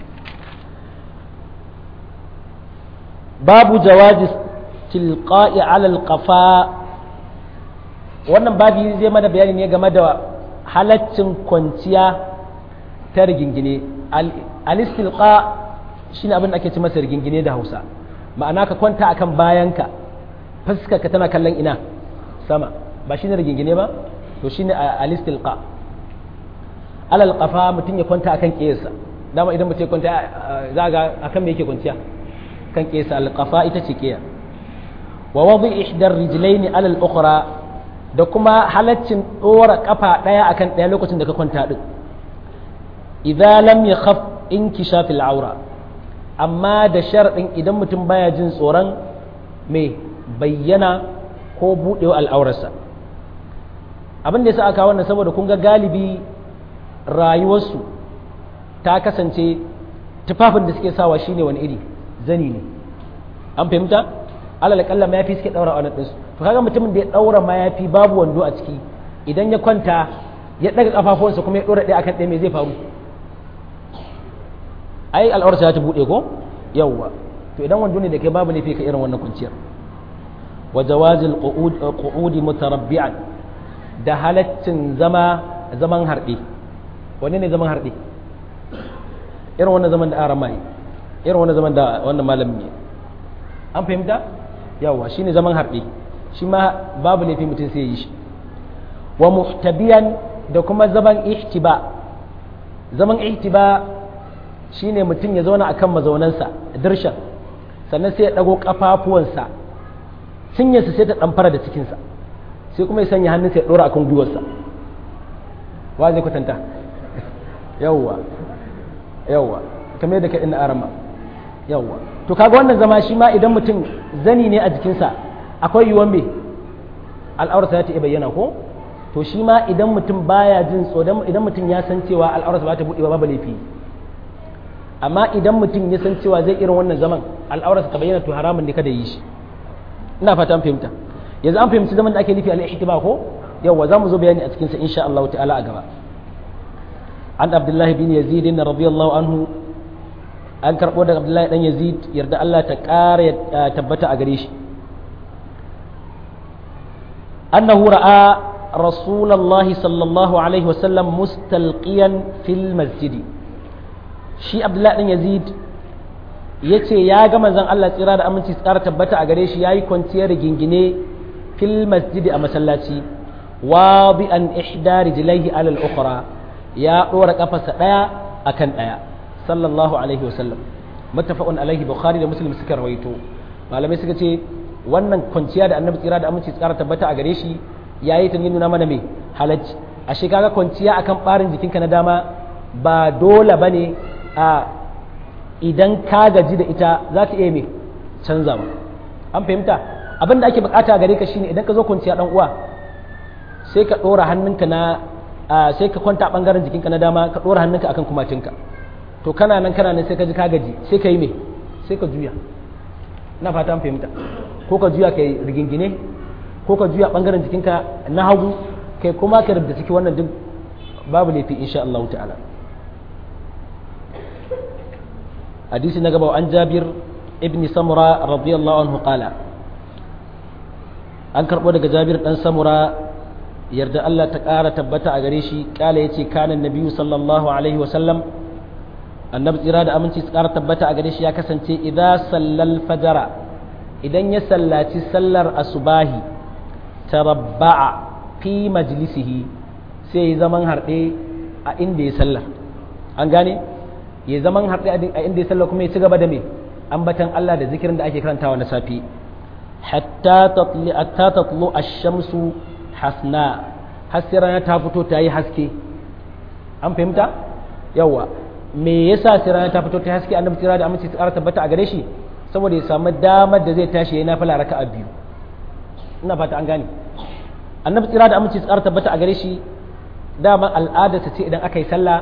babu jawazi tilqa'i ala alqafa wannan babi zai mana bayani ne game da halaccin kwanciya ta rigingine al-istilqa shine abin da ake ci masa rigingine da Hausa ma'ana ka kwanta akan bayanka fuskar ka tana kallon ina sama ba shine rigingine ba to shine al-istilqa alal qafa mutum ya kwanta akan kiyarsa dama idan mutum ya kwanta za ga akan me yake kwanciya kan kiyarsa al-qafa ita ce kiyar wa wadi ihdar rijlaini ala al-ukhra da kuma halaccin dora kafa daya akan daya lokacin da ka kwanta din idza lam yakhaf inkishaf al-awra amma da sharadin idan mutum baya jin tsoron me bayyana ko budewa al'aurarsa abin da yasa aka wannan saboda kun ga galibi rayuwarsu ta kasance tufafin da suke sawa shine wani iri zani ne an fahimta alal kalla mayafi suke daura wannan ɗinsu to kaga mutumin da ya daura mayafi babu wando a ciki idan ya kwanta ya daga kafafuwansa kuma ya dora ɗaya akan ɗaya me zai faru ai al'aurarsa ya ta buɗe ko yawwa to idan wando ne da kai babu laifi ka irin wannan kwanciyar wa jawazil qu'udi mutarabbi'an da halaccin zama zaman harɗe wanne ne zaman harɗe irin wannan zaman da aran mai irin wannan zaman da wannan malamin ne an fahimta yawa shine zaman harɗe shi ma babu laifi mutum sai yi shi wa muhtabiyan da kuma zaman ihtiba zaman ihtiba shine mutum ya zauna akan mazaunansa dirshan sannan sai ya dago kafafuwansa cinyarsa sai ta ɗamfara da cikinsa sai kuma ya sanya hannunsa ya ɗora akan gwiwarsa wa zai kwatanta yawwa yawwa kamar yadda ka ina arama yawwa to kaga wannan zama shi ma idan mutum zani ne a jikinsa akwai yiwuwan me al'aurarsa za ta iya bayyana ko to shi ma idan mutum baya jin tsoron idan mutum ya san cewa al'aurarsa ba ta buɗe ba laifi amma idan mutum ya san cewa zai irin wannan zaman al'aurarsa ta bayyana to haramun ne kada yi shi ina fata an fahimta yanzu an fahimci zaman da ake nufi al-ihtiba ko yawa za mu zo bayani a cikin sa insha Allah ta'ala a gaba an abdullahi bin yazid radiyallahu anhu an karbo daga abdullahi dan yazid yarda Allah ta ƙara tabbata a gare shi annahu ra'a rasulullahi sallallahu alaihi wasallam mustalqiyan fil masjidi shi abdullahi dan yazid ya ce ya ga manzon Allah tsira da aminci tsara tabbata a gare shi ya yi kwanciyar gingine fil masjidi a masallaci wa bi an ihda rijlaihi alal ukhra ya dora kafarsa daya akan daya sallallahu alaihi wasallam muttafaqun alaihi bukhari da muslim suka rawaito malamai suka ce wannan kwanciya da annabi tsira da aminci tsara tabbata a gare shi yayi ta nuna mana me halacci ashe kaga kwanciya akan barin jikinka na dama ba dole bane a idan ka gaji da ita za ka iya mai canza ba an fahimta abin da ake bukata gare ka shine idan ka zo kwanciya dan uwa sai ka dora hannunka na sai ka kwanta bangaren jikinka na dama ka dora hannunka akan kumatinka to kana nan kana nan sai ka ji ka gaji sai ka yi me sai ka juya ina fata an fahimta ko ka juya kai rigingine ko ka juya bangaren jikinka na hagu kai kuma ka rubuta ciki wannan duk babu laifi insha Allah ta'ala حديث نقبه عن جابر ابن سمرة رضي الله عنه قال an karbo daga Jabir dan Samura yarda Allah ta ƙara tabbata a gare shi kala yace kana nabiyyu sallallahu alaihi wa sallam annabi tsira da aminci su ƙara tabbata a gare shi ya kasance idza sallal fajara idan ya sallaci sallar asubahi tarabba'a fi majlisihi sai ya zaman harɗe a inda ya sallar an gane ya zaman harɗe a inda ya sallar kuma ya ci gaba da me ambatan Allah da zikirin da ake karantawa na safi hatta tatli hatta tatlu ash-shamsu hasna har sai rana ta fito ta yi haske an fahimta yawa me yasa sai rana ta fito ta haske annabi tira da aminci tsara tabbata a gare shi saboda ya samu damar da zai tashi yayin nafila raka'a biyu ina fata an gane annabi tsira da aminci tsara tabbata a gare shi dama al'ada ta ce idan aka yi sallah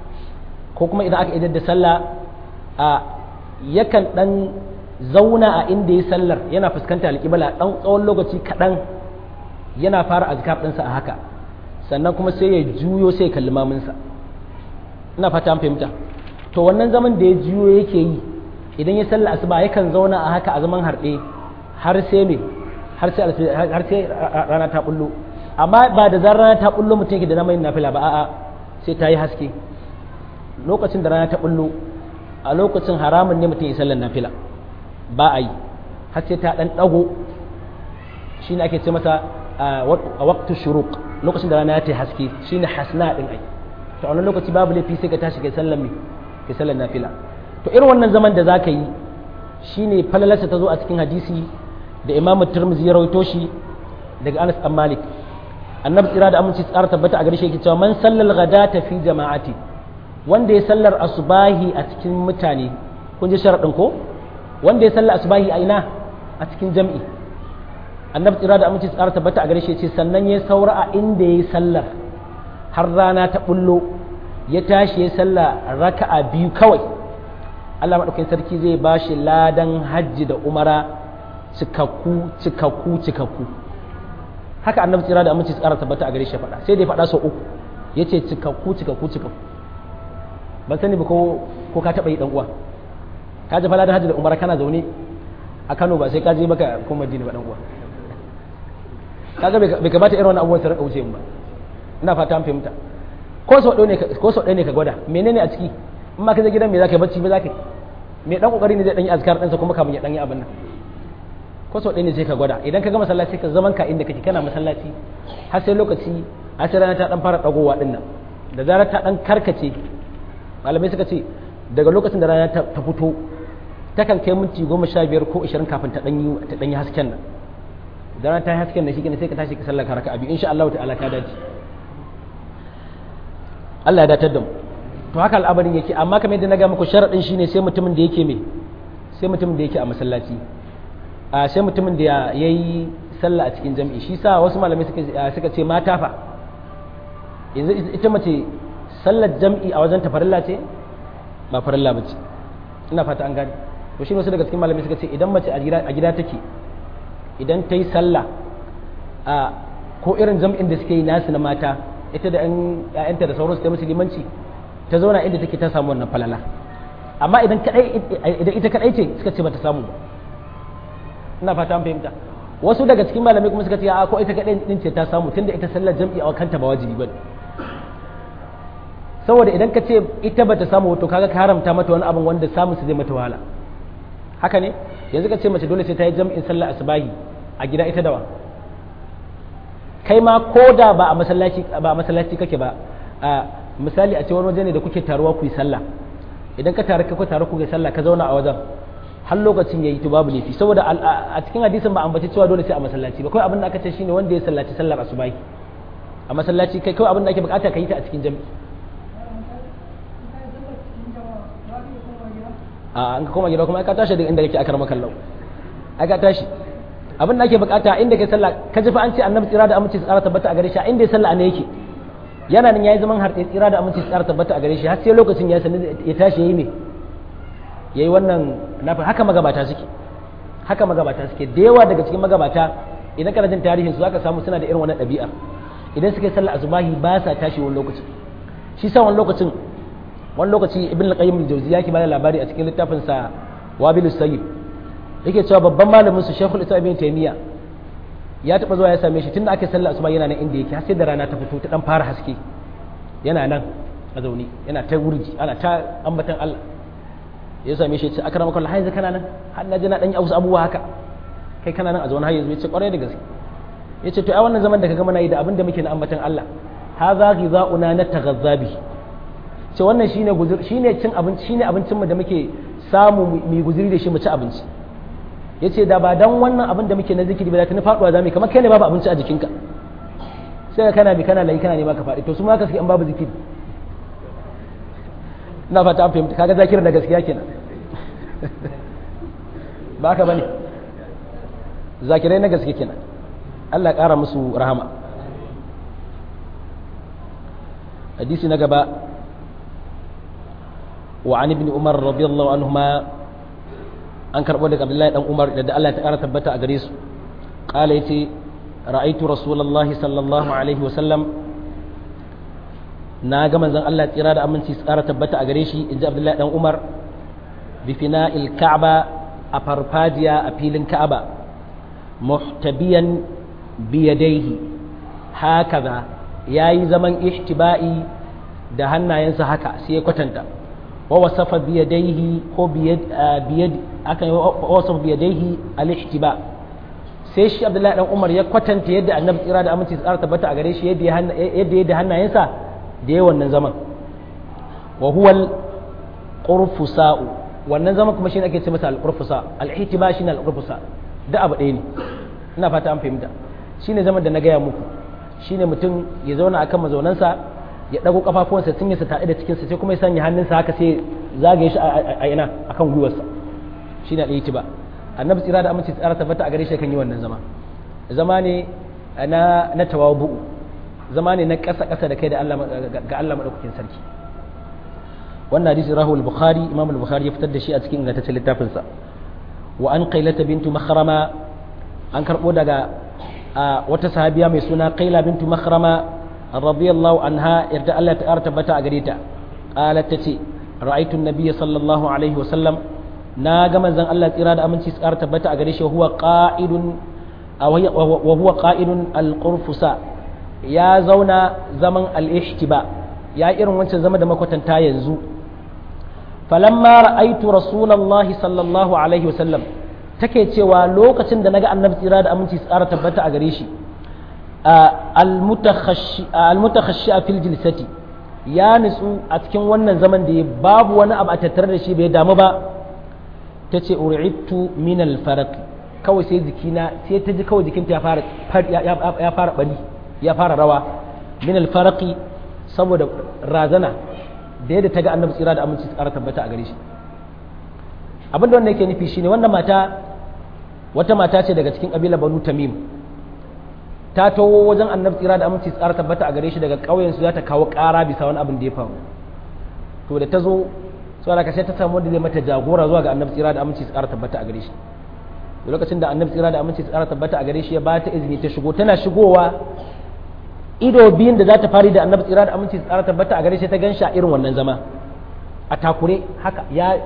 ko kuma idan aka idar da sallah a yakan dan zauna a inda ya sallar yana fuskanta alƙibla dan tsawon lokaci kaɗan yana fara azkar ɗinsa a haka sannan kuma sai ya juyo sai ya kalli maminsa ina fata an fahimta to wannan zaman da ya juyo yake yi idan ya salla asuba yakan zauna a haka a zaman harɗe har sai me har sai har sai rana ta bullo amma ba da zan rana ta bullo mutum yake da namayin nafila ba a'a sai ta yi haske lokacin da rana ta bullo a lokacin haramun ne mutum ya sallar nafila ba a yi har sai ta dan dago shine ake ce masa a waqtu shuruq lokacin da rana ya ta haske shine hasna din ai to a wannan lokaci babu laifi sai ka tashi kai sallar me kai sallar nafila to irin wannan zaman da zaka yi shine falalarsa ta zo a cikin hadisi da Imam Tirmidhi ya rawaito shi daga Anas bin Malik annabi tsira da aminci tsara tabbata a gare shi yake cewa man sallal ghadata fi jama'ati wanda ya sallar asubahi a cikin mutane kun ji sharadin ko wanda ya sallar asubahi a ina a cikin jam'i annabi tsira da aminci tsara tabbata a gare shi ce sannan ya saura a inda ya yi sallar har rana ta bullo ya tashi ya sallah raka'a biyu kawai Allah maɗaukakin sarki zai ba shi ladan hajji da umara cikakku cikakku cikakku haka annabi tsira da aminci tsara tabbata a gare shi faɗa sai dai faɗa sau uku ya ce cikakku cikakku cikakku ban sani ba ko ka taɓa yi ɗan uwa ka ji ladan hajji da umara kana zaune a Kano ba sai ka je maka ko Madina ba ɗan uwa kaga bai kamata irin wannan abubuwan su rinka wuce ba ina fata an fahimta ko sau ɗaya ne ko sau ɗaya ne ka gwada menene a ciki in ma ka je gidan me zaka yi bacci ba zaka yi me dan kokari ne zai dan yi azkar ɗansa kuma kamun ya dan yi abin nan ko sau ɗaya ne sai ka gwada idan ka ga masallaci ka zaman ka inda kake kana masallaci har sai lokaci har sai rana ta dan fara dagowa din nan da zarar ta dan karkace malamai suka ce daga lokacin da rana ta fito takan kai minti goma sha biyar ko ashirin kafin ta dan yi ta dan yi hasken nan da rana ta yi hasken nan shi sai ka tashi ka sallaka raka'a biyu insha Allah ta'ala ka dace Allah ya datar da mu to haka al'amarin yake amma kamar yadda na ga muku sharadin shine sai mutumin da yake me sai mutumin da yake a masallaci a sai mutumin da yayi sallah a cikin jami'i shi sa wasu malamai suka suka ce mata fa yanzu ita mace sallar jami'i a wajen tafarilla ce ba farilla ba ce ina fata an gane to shi wasu daga cikin malamai suka ce idan mace a gida take idan ta yi sallah a ko irin jam'in da suke yi nasu na mata ita da 'ya'yanta da sauransu ta musulmanci ta zauna inda take ta samu wannan falala amma idan idan ita kadai ce suka ce bata samu ba ina fata an fahimta wasu daga cikin malamai kuma suka ce a ko ita kadai din ce ta samu tunda ita sallar jam'i a kanta ba wajibi bane saboda idan ka ce ita bata samu to kaga ka haramta mata wani abin wanda samun su zai mata wahala haka ne yanzu ka ce mace dole sai ta yi jam'in sallar asubahi a gida ita dawa kai ma ko da ba a masallaci ba a masallaci kake ba a misali a ce wani waje ne da kuke taruwa ku yi sallah idan ka taru ka taru ku yi sallah ka zauna a wajen har lokacin yayi to babu laifi saboda a cikin hadisin ba ambaci cewa dole sai a masallaci ba kawai abin da aka ce shine wanda ya sallaci sallar asubahi a masallaci kai kawai abin da ake bukata ka yi ta a cikin jami'i a an ka koma gida kuma ka tashi daga inda kake akar makallau ai ka tashi abin da ake bukata inda kai sallah ka ji fa an ce annabi tsira da aminci tsara tabbata a gare shi inda ya sallah ne yake yana nan yayi zaman harɗe tsira da aminci tsara tabbata a gare shi har sai lokacin ya sanin ya tashi yayi me yayi wannan nafi haka magabata suke haka magabata suke da yawa daga cikin magabata idan kana jin tarihin su zaka samu suna da irin wannan ɗabi'a idan suka yi sallah azubahi ba sa tashi wani lokacin shi sa wani lokacin wani lokaci ibn al-qayyim al-jawziya ke bada labari a cikin littafin sa wabilus sayyid yake cewa babban malamin su shaykhul islam ibn taymiya ya taba zuwa ya same shi tunda aka sallah asuba yana nan inda yake har sai da rana ta fito ta dan fara haske yana nan a zaune yana ta wurji ana ta ambatan Allah ya same shi ya ce akramaka Allah haizu kana nan har na ji na dan yi abubuwa haka kai kana nan a zaune har yanzu ya ce kwarai da gaske ya ce to ai wannan zaman da kaga muna yi da abin da muke na ambatan Allah hadha ghidha'una nataghazza bi ce wannan shine guzur shine cin abinci shine abincin mu da muke samu mu guzuri da shi mu ci abinci yace da ba dan wannan abin da muke na zikiri ba da tuni faduwa zamu kamar kai ne babu abinci a jikinka sai kana bi kana layi kana ne ka faɗi to su ma ka suke an babu zikiri ina fata an fahimta kaga zakirin da gaskiya kenan ba ka bane zakirai na gaske kenan Allah ya ƙara musu rahama hadisi na gaba wa an ibn umar radiyallahu anhuma an karɓo daga abdullahi dan umar da Allah ta ƙara tabbata a gare su qala yace ra'aytu rasulullahi sallallahu alaihi wa sallam na ga manzon Allah tsira da aminci tsara tabbata a gare shi inji abdullahi dan umar bi fina'il ka'ba a farfajiya a filin ka'aba muhtabiyan biyadaihi hakaza yayi zaman ihtiba'i da hannayensa haka sai ya kwatanta wa wasafa biyadaihi ko biyad biyad akan wasafa biyadaihi al-ihtiba sai shi Abdullahi dan Umar ya kwatanta yadda Annabi tsira da aminci tsara tabbata a gare shi yadda yadda yadda hannayensa da yayin wannan zaman wa huwa al-qurfusa'u wannan zaman kuma shine ake ce masa al-qurfusa al-ihtiba shine al-qurfusa da abu ɗaya ne ina fata an fahimta shine zaman da na gaya muku shine mutum ya zauna akan mazaunansa ya dago kafafuwansa tun ya tare da cikinsa sai kuma ya sanya hannunsa haka sai zagaye shi a ina akan gwiwarsa shine al-ihtiba annabi tsira da aminci tsara tabbata a gare shi kan yi wannan zama zama ne na na tawabu zama ne na ƙasa ƙasa da kai da Allah ga Allah madaukakin sarki wannan hadisi rahul bukhari imam al-bukhari ya fitar da shi a cikin ingantaccen littafinsa wa an qailata bintu makhrama an karbo daga wata sahabiya mai suna qaila bintu makhrama radiyallahu anha yarda Allah ta tabbata a gare ta qalat tace ra'aytu an-nabiyya sallallahu alaihi wa sallam na ga manzon Allah tsira da aminci tsara tabbata a gare shi huwa qa'idun wa huwa qa'idun al-qurfusa ya zauna zaman al-ihtiba ya irin wancan zama da makwatanta yanzu falamma ra'aitu rasulullahi sallallahu alaihi wasallam take cewa lokacin da naga annabi tsira da aminci tsara tabbata a gare shi al-mutakhashshi fil jilsati ya nutsu a cikin wannan zaman da babu wani abu a tattare da shi bai damu ba tace uri'tu min al-farq kawai sai jikina sai ta ji kawai jikinta ya fara ya fara bali ya fara rawa min al-farqi saboda razana da yadda ta ga annabi tsira da aminci tsara tabbata a gare shi abin da wannan yake nufi shine wannan mata wata mata ce daga cikin kabila banu tamim ta tawo wajen annabi tsira da aminci tsara tabbata a gare shi daga ƙauyen su za ta kawo ƙara bisa wani abin da ya faru to da ta zo saboda ka sai ta samu wanda zai mata jagora zuwa ga annabi tsira da aminci tsara tabbata a gare shi lokacin da annabi tsira da aminci tsara tabbata a gare shi ya ba ta izini ta shigo tana shigowa ido biyun da za ta fari da annabi tsira da aminci tsara tabbata a gare shi ta gan a irin wannan zama a takure haka ya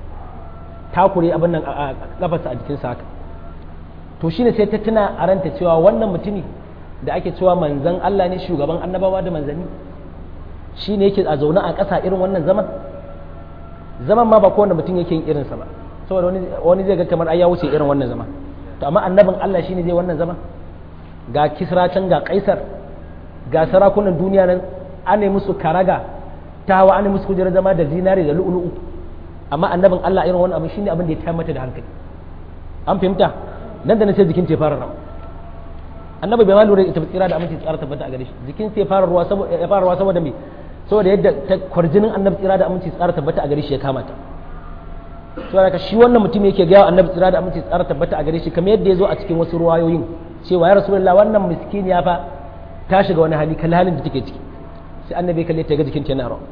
takure abin nan a kafarsa a jikinsa haka to shine sai ta tuna a ranta cewa wannan mutumi da ake cewa manzan Allah ne shugaban annabawa da manzanni shine yake a zaune a ƙasa irin wannan zaman zaman ma ba kowane mutum yake yin irinsa ba saboda wani zai ga kamar ai ya wuce irin wannan zama to amma annabin Allah shine zai wannan zama ga kisra can ga kaisar ga sarakunan duniya nan an musu karaga ta hawa an musu kujerar zama da zinare da lu'ulu'u amma annabin Allah irin wani abu shine abin da ya tayar mata da hankali an fahimta nan da nan sai jikin ta fara rawa annabi bai ma lura ita tsira da aminci tsara tabbata a gare shi jikin sai fara ruwa saboda ya fara ruwa saboda me saboda yadda ta kwarjinin annabi tsira da aminci tsara tabbata a gare shi ya kama ta saboda shi wannan mutum yake ga annabi tsira da aminci tsara tabbata a gare shi kamar yadda ya zo a cikin wasu ruwayoyin cewa ya rasulullah wannan miskiniya fa ta shiga wani hali kal halin da take ciki sai annabi kalle ta ga jikin ta yana rawa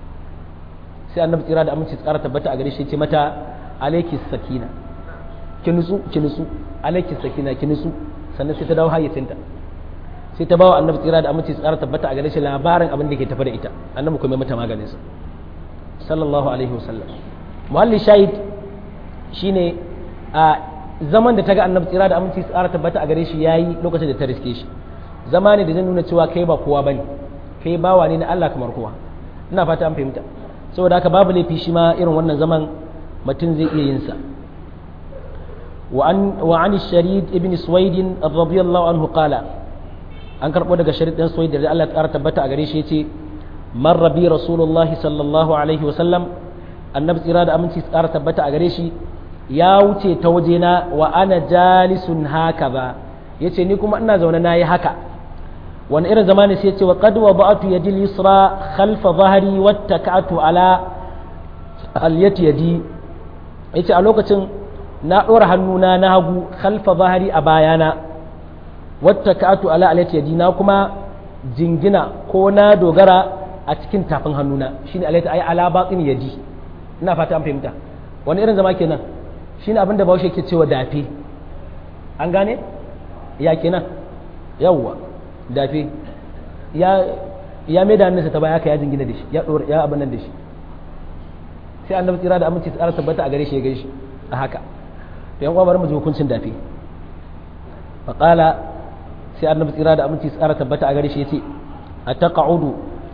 sai annabi tsira da aminci tsara tabbata a gare shi ce mata alayki sakina ki nutsu ki nutsu alayki sakina ki nutsu sannan sai ta dawo hayyacinta sai ta bawa annabi tsira da aminci tsara tabbata a gare shi labarin abin da ke tafi da ita annabi kuma mata maganin sa sallallahu alaihi wasallam muhalli shahid shine a zaman da ta ga annabi tsira da aminci tsara tabbata a gare shi yayi lokacin da ta riske shi zama ne da zai nuna cewa kai ba kowa bane kai bawa ne na Allah kamar kowa ina fata an fahimta saboda haka babu laifi shi ma irin wannan zaman mutum zai iya yin sa وعن وعن الشريد ابن سويد رضي الله عنه قال an karɓo daga sharid ɗin soyi da Allah ya tabbata a gare shi yace marra bi rasulullahi sallallahu alaihi wa sallam annabi tsira da aminci tsara tabbata a gare shi ya wuce ta wajena wa ana jalisun haka ba yace ni kuma ina zaune nayi haka wani irin zamani sai yace wa qad wada'tu yadi al-yusra khalfa dhahri wattaka'tu ala al-yati yadi yace a lokacin na ɗora hannuna na hagu khalfa zahari a bayana wata ka'atu ala alayati yadi na kuma jingina ko na dogara a cikin tafin hannuna shine alayati ay ala batin yadi ina fata an fahimta wani irin zama kenan shine abinda Bahaushe ke cewa dafe an gane ya kenan yawwa dafe ya ya mai da hannunsa ta baya ka ya jingina da shi ya dora ya abin nan da shi sai annabi tsira da aminci tsara tabbata a gare shi ya gaishe a haka yan uwa bari mu ji hukuncin dafi faqala sai annabi tsira da aminci tsara tabbata a gare shi yace ataqa'udu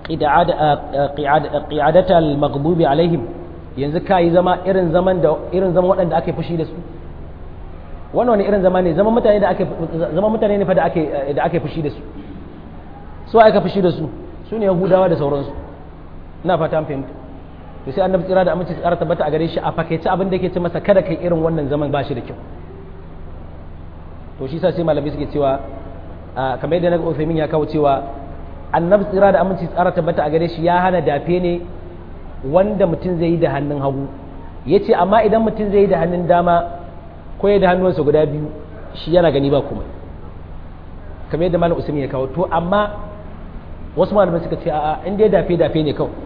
qi'adata al-maghdubi alaihim yanzu kai zama irin zaman da irin zaman waɗanda ake fushi da su wannan wani irin zama ne zaman mutane da ake zaman mutane ne fa da ake da ake fushi da su su aka fushi da su su ne yahudawa da sauransu ina fata an fahimta to sai annabi tsira da aminci tsara tabbata a gare shi a fakaice abin da yake ce masa kada kai irin wannan zaman ba shi da kyau to shi sa sai malamai suke cewa kamar yadda naga Uthaymeen ya kawo cewa annabi tsira da aminci tsara tabbata a gare shi ya hana dafe ne wanda mutum zai yi da hannun hagu yace amma idan mutum zai yi da hannun dama ko ya da hannuwansa guda biyu shi yana gani ba kuma kamar yadda malam Usman ya kawo to amma wasu malamai suka ce a'a in dai dafe dafe ne kawai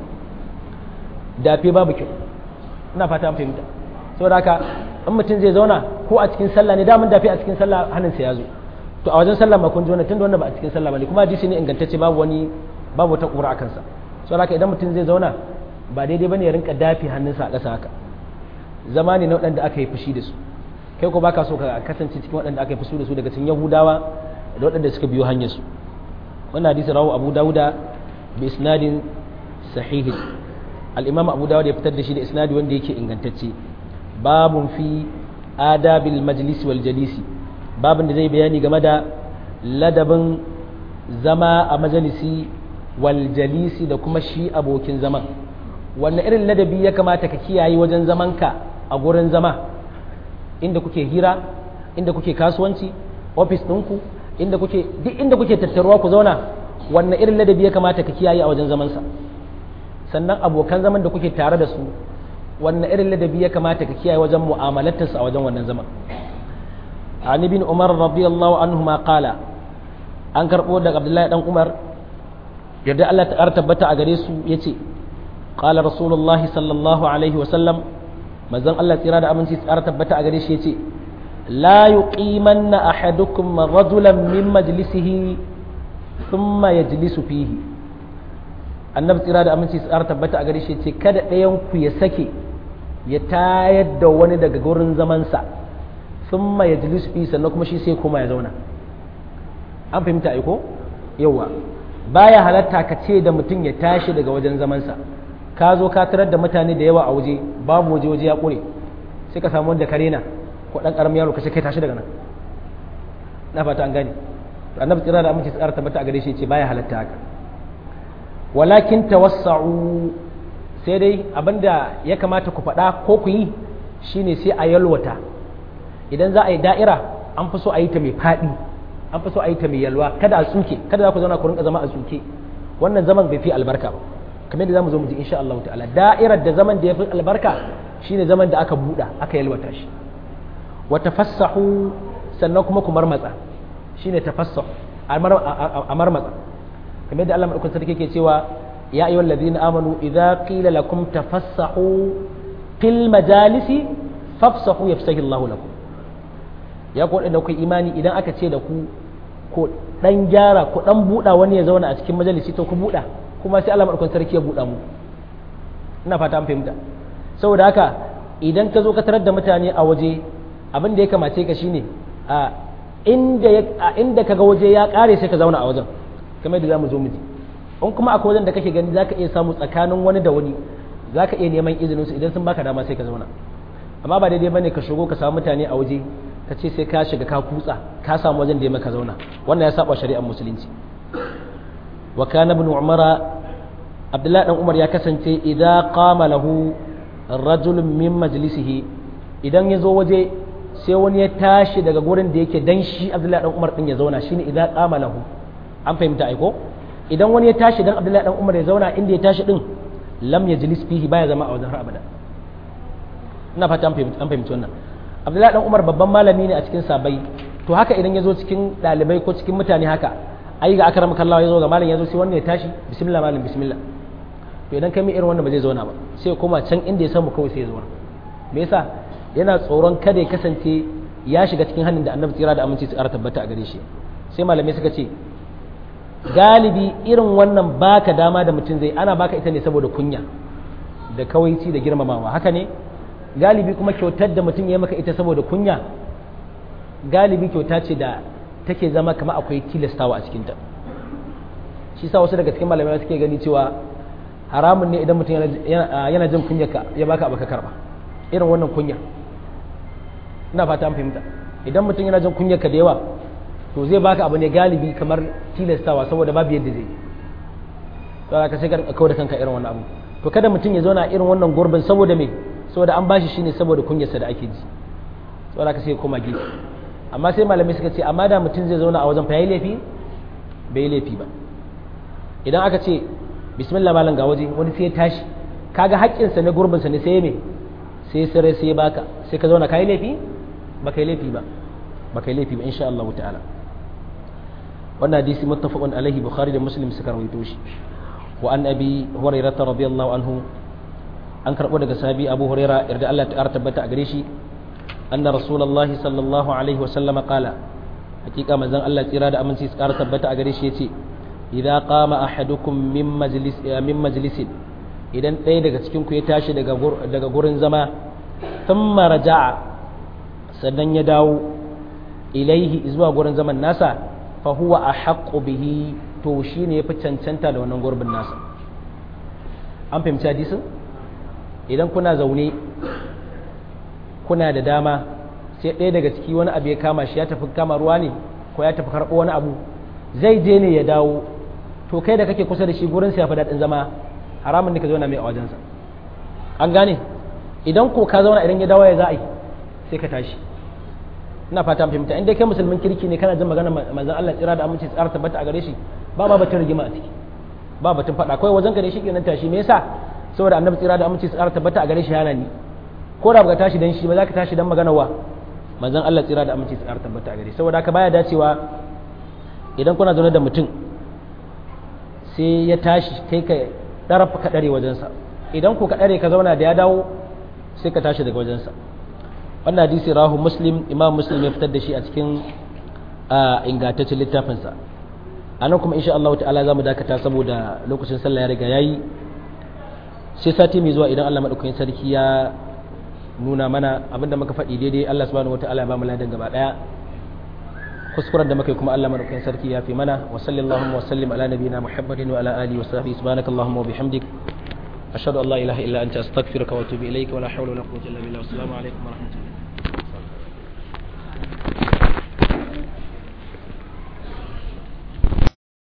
dafe babu kyau ina fata an fahimta saboda haka in mutum zai zauna ko a cikin sallah ne damun dafe a cikin sallah hannunsa ya zo to a wajen sallah ma kun ji wannan tunda wannan ba a cikin sallah bane kuma hadisi ne ingantacce babu wani babu wata kura akan sa saboda haka idan mutum zai zauna ba daidai bane ya rinka dafe hannunsa a ƙasa haka zama ne na waɗanda aka yi fushi da su kai ko baka so ka kasance cikin waɗanda aka yi fushi da su daga cikin yahudawa da waɗanda suka biyo hanyar su wannan hadisi rawu abu dauda bi isnadin sahihin al'imam abu dawud ya fitar da shi da isnadi wanda yake ingantacce babun fi adabil majlisi wal jalisi babun da zai bayani game da ladabin zama a majalisi wal jalisi da kuma shi abokin zaman wanne irin ladabi ya kamata ka kiyaye wajen zamanka a gurin zama inda kuke hira inda kuke kasuwanci ofis ɗinku inda kuke duk inda kuke tattaruwa ku zauna wanne irin ladabi ya kamata ka kiyaye a wajen zamansa sannan abokan zaman da kuke tare da su wanne irin ladabi ya kamata ka kiyaye wajen mu'amalatarsa a wajen wannan zaman an ibn umar radiyallahu anhu ma qala an karbo daga abdullahi dan umar yadda Allah ta tabbata a gare su yace qala rasulullahi sallallahu alaihi wa sallam manzon Allah tsira da aminci tsara tabbata a gare shi yace la yuqimanna ahadukum rajulan min majlisihi thumma yajlisu fihi annabi tsira da aminci tsara tabbata a gare shi ce kada ɗayan ku ya sake ya tayar da wani daga gurin zamansa sun ma ya jilis fi sannan kuma shi sai koma ya zauna an fahimta aiko yawa baya halatta ka ce da mutum ya tashi daga wajen zamansa ka zo ka tarar da mutane da yawa a waje babu waje waje ya ƙure sai ka samu wanda kare na ko ɗan ƙaramin yaro ka ce kai tashi daga nan na fata an gane to annabi tsira da aminci tsara tabbata a gare shi ce baya halatta haka walakin tawassa'u sai dai abinda ya kamata ku faɗa ko ku yi shine sai a yalwata idan za a yi da'ira an fi so a yi ta mai faɗi an fi so a yi ta mai yalwa kada a tsuke kada za ku zauna ku rinka zama a tsuke wannan zaman bai fi albarka ba kamar yadda zamu zo mu ji insha Allah ta'ala da'irar da zaman da ya fi albarka shine zaman da aka buɗa aka yalwata shi wa tafassahu sannan kuma ku marmatsa shine tafassahu a marmatsa kamar yadda Allah madaukakin sarki ke cewa ya ayyuhal ladina amanu idza qila lakum tafassahu fil majalisi fafsahu yafsahu Allahu lakum ya ku da ku imani idan aka ce da ku ko dan gyara ko dan buda wani ya zauna a cikin majalisi to ku buda kuma sai Allah madaukakin sarki ya buda mu ina fata an fahimta saboda haka idan ka zo ka tarar da mutane a waje abin da ya kamace ka shine a inda ya inda kaga waje ya kare sai ka zauna a wajen kamar da zamu zo mu ji in kuma akwai wajen da kake gani zaka iya samu tsakanin wani da wani zaka iya neman izinin su idan sun baka dama sai ka zauna amma ba daidai bane ka shigo ka samu mutane a waje ka ce sai ka shiga ka kutsa ka samu wajen da ya maka zauna wannan ya saba shari'ar musulunci wa kana ibn umara abdullahi dan umar ya kasance idza qama lahu rajulun min majlisihi idan ya zo waje sai wani ya tashi daga gurin da yake dan shi abdullahi dan umar din ya zauna shine idza qama lahu an fahimta aiko idan wani ya tashi dan abdullahi dan umar ya zauna inda ya tashi din lam yajlis fihi baya zama a wajen har abada ina fata an fahimci wannan abdullahi dan umar babban malami ne a cikin sabai to haka idan ya zo cikin dalibai ko cikin mutane haka ai ga akram kallawa ya zo ga malam ya zo sai wannan ya tashi bismillah malam bismillah to idan kai mi irin wannan ba zai zauna ba sai koma can inda ya samu kawai sai ya zauna me yasa yana tsoron kada ya kasance ya shiga cikin hannun da annabi tsira da aminci su ƙara tabbata a gare shi sai malamai suka ce galibi irin wannan baka dama da mutum zai ana baka ita ne saboda kunya da kawaici da girmamawa haka ne galibi kuma kyautar da mutum ya maka ita saboda kunya galibi kyauta ce da take zama kamar akwai tilastawa a cikinta shi sa wasu daga cikin malamai suke gani cewa haramun ne idan mutum yana jin kunyarka ya baka abu ka karba irin wannan kunya ina fata an fahimta idan mutum yana jin kunyarka da yawa to zai baka abu ne galibi kamar tilastawa saboda babu yadda zai to ka sai ka kawo da kanka irin wannan abu to kada mutum ya zauna irin wannan gurbin saboda me saboda an bashi shine saboda kunyarsa da ake ji saboda ka sai koma gefe amma sai malamai suka ce amma da mutum zai zauna a wajen fa yayi laifi bai yi laifi ba idan aka ce bismillah malam ga waje wani sai ya tashi kaga haƙƙinsa ne gurbinsa ne sai ya me sai sare sai baka sai ka zauna kai laifi ba kai laifi ba ba kai laifi ba insha Allah ta'ala wannan hadisi muttafaqun alaihi bukhari da muslim suka rawaito shi wa an abi hurairah radiyallahu anhu an karbo daga sahabi abu hurairah yarda Allah ta tabbata a gare shi anna rasulullahi sallallahu alaihi wa sallama qala hakika manzon Allah tsira da aminci su ƙara tabbata a gare shi yace idza qama ahadukum min majlis min majlisin idan ɗaya daga cikin ku ya tashi daga daga gurin zama thumma raja'a sannan ya dawo ilaihi zuwa gurin zaman nasa fa huwa ahaqqu bihi to shine yafi cancanta da wannan gurbin nasa an fahimci hadisin idan kuna zaune kuna da dama sai ɗaya daga ciki wani abu ya kama shi ya tafi kama ruwa ne ko ya tafi karɓo wani abu zai je ne ya dawo to kai da kake kusa da shi gurin sa ya fi daɗin zama haramun ne ka zauna mai a wajensa an gane idan ko ka zauna idan ya dawo ya za a yi sai ka tashi ina fata an fahimta inda kai musulmin kirki ne kana jin magana manzon Allah tsira da aminci tsara tabbata a gare shi ba ba batun rigima a ciki ba batun faɗa kawai wajen ka ne shi kenan tashi me yasa saboda annabi tsira da aminci tsara tabbata a gare shi yana ni ko da baka tashi dan shi ba za ka tashi dan magana wa manzon Allah tsira da aminci tsara tabbata a gare saboda haka baya dacewa idan kuna zaune da mutum sai ya tashi kai ka ɗarafa ka ɗare wajensa idan ku ka ɗare ka zauna da ya dawo sai ka tashi daga wajensa wannan hadisi rahu muslim imam muslim ya fitar da shi a cikin ingantaccen littafinsa a nan kuma insha Allah ta'ala za mu dakata saboda lokacin sallah ya riga ya yi sai sati mai zuwa idan Allah maɗaukakin sarki ya nuna mana abinda muka faɗi daidai Allah subhanahu wata'ala ya ba mu ladan gaba ɗaya kuskuren da muka yi kuma Allah maɗaukakin sarki ya fi mana wa sallallahu wa sallim ala nabiyina muhammadin wa ala alihi wa sahbihi subhanakallahumma wa bihamdik ashhadu an la ilaha illa anta astaghfiruka wa atubu ilayka wa la hawla wa la quwwata illa billah assalamu alaikum wa rahmatullahi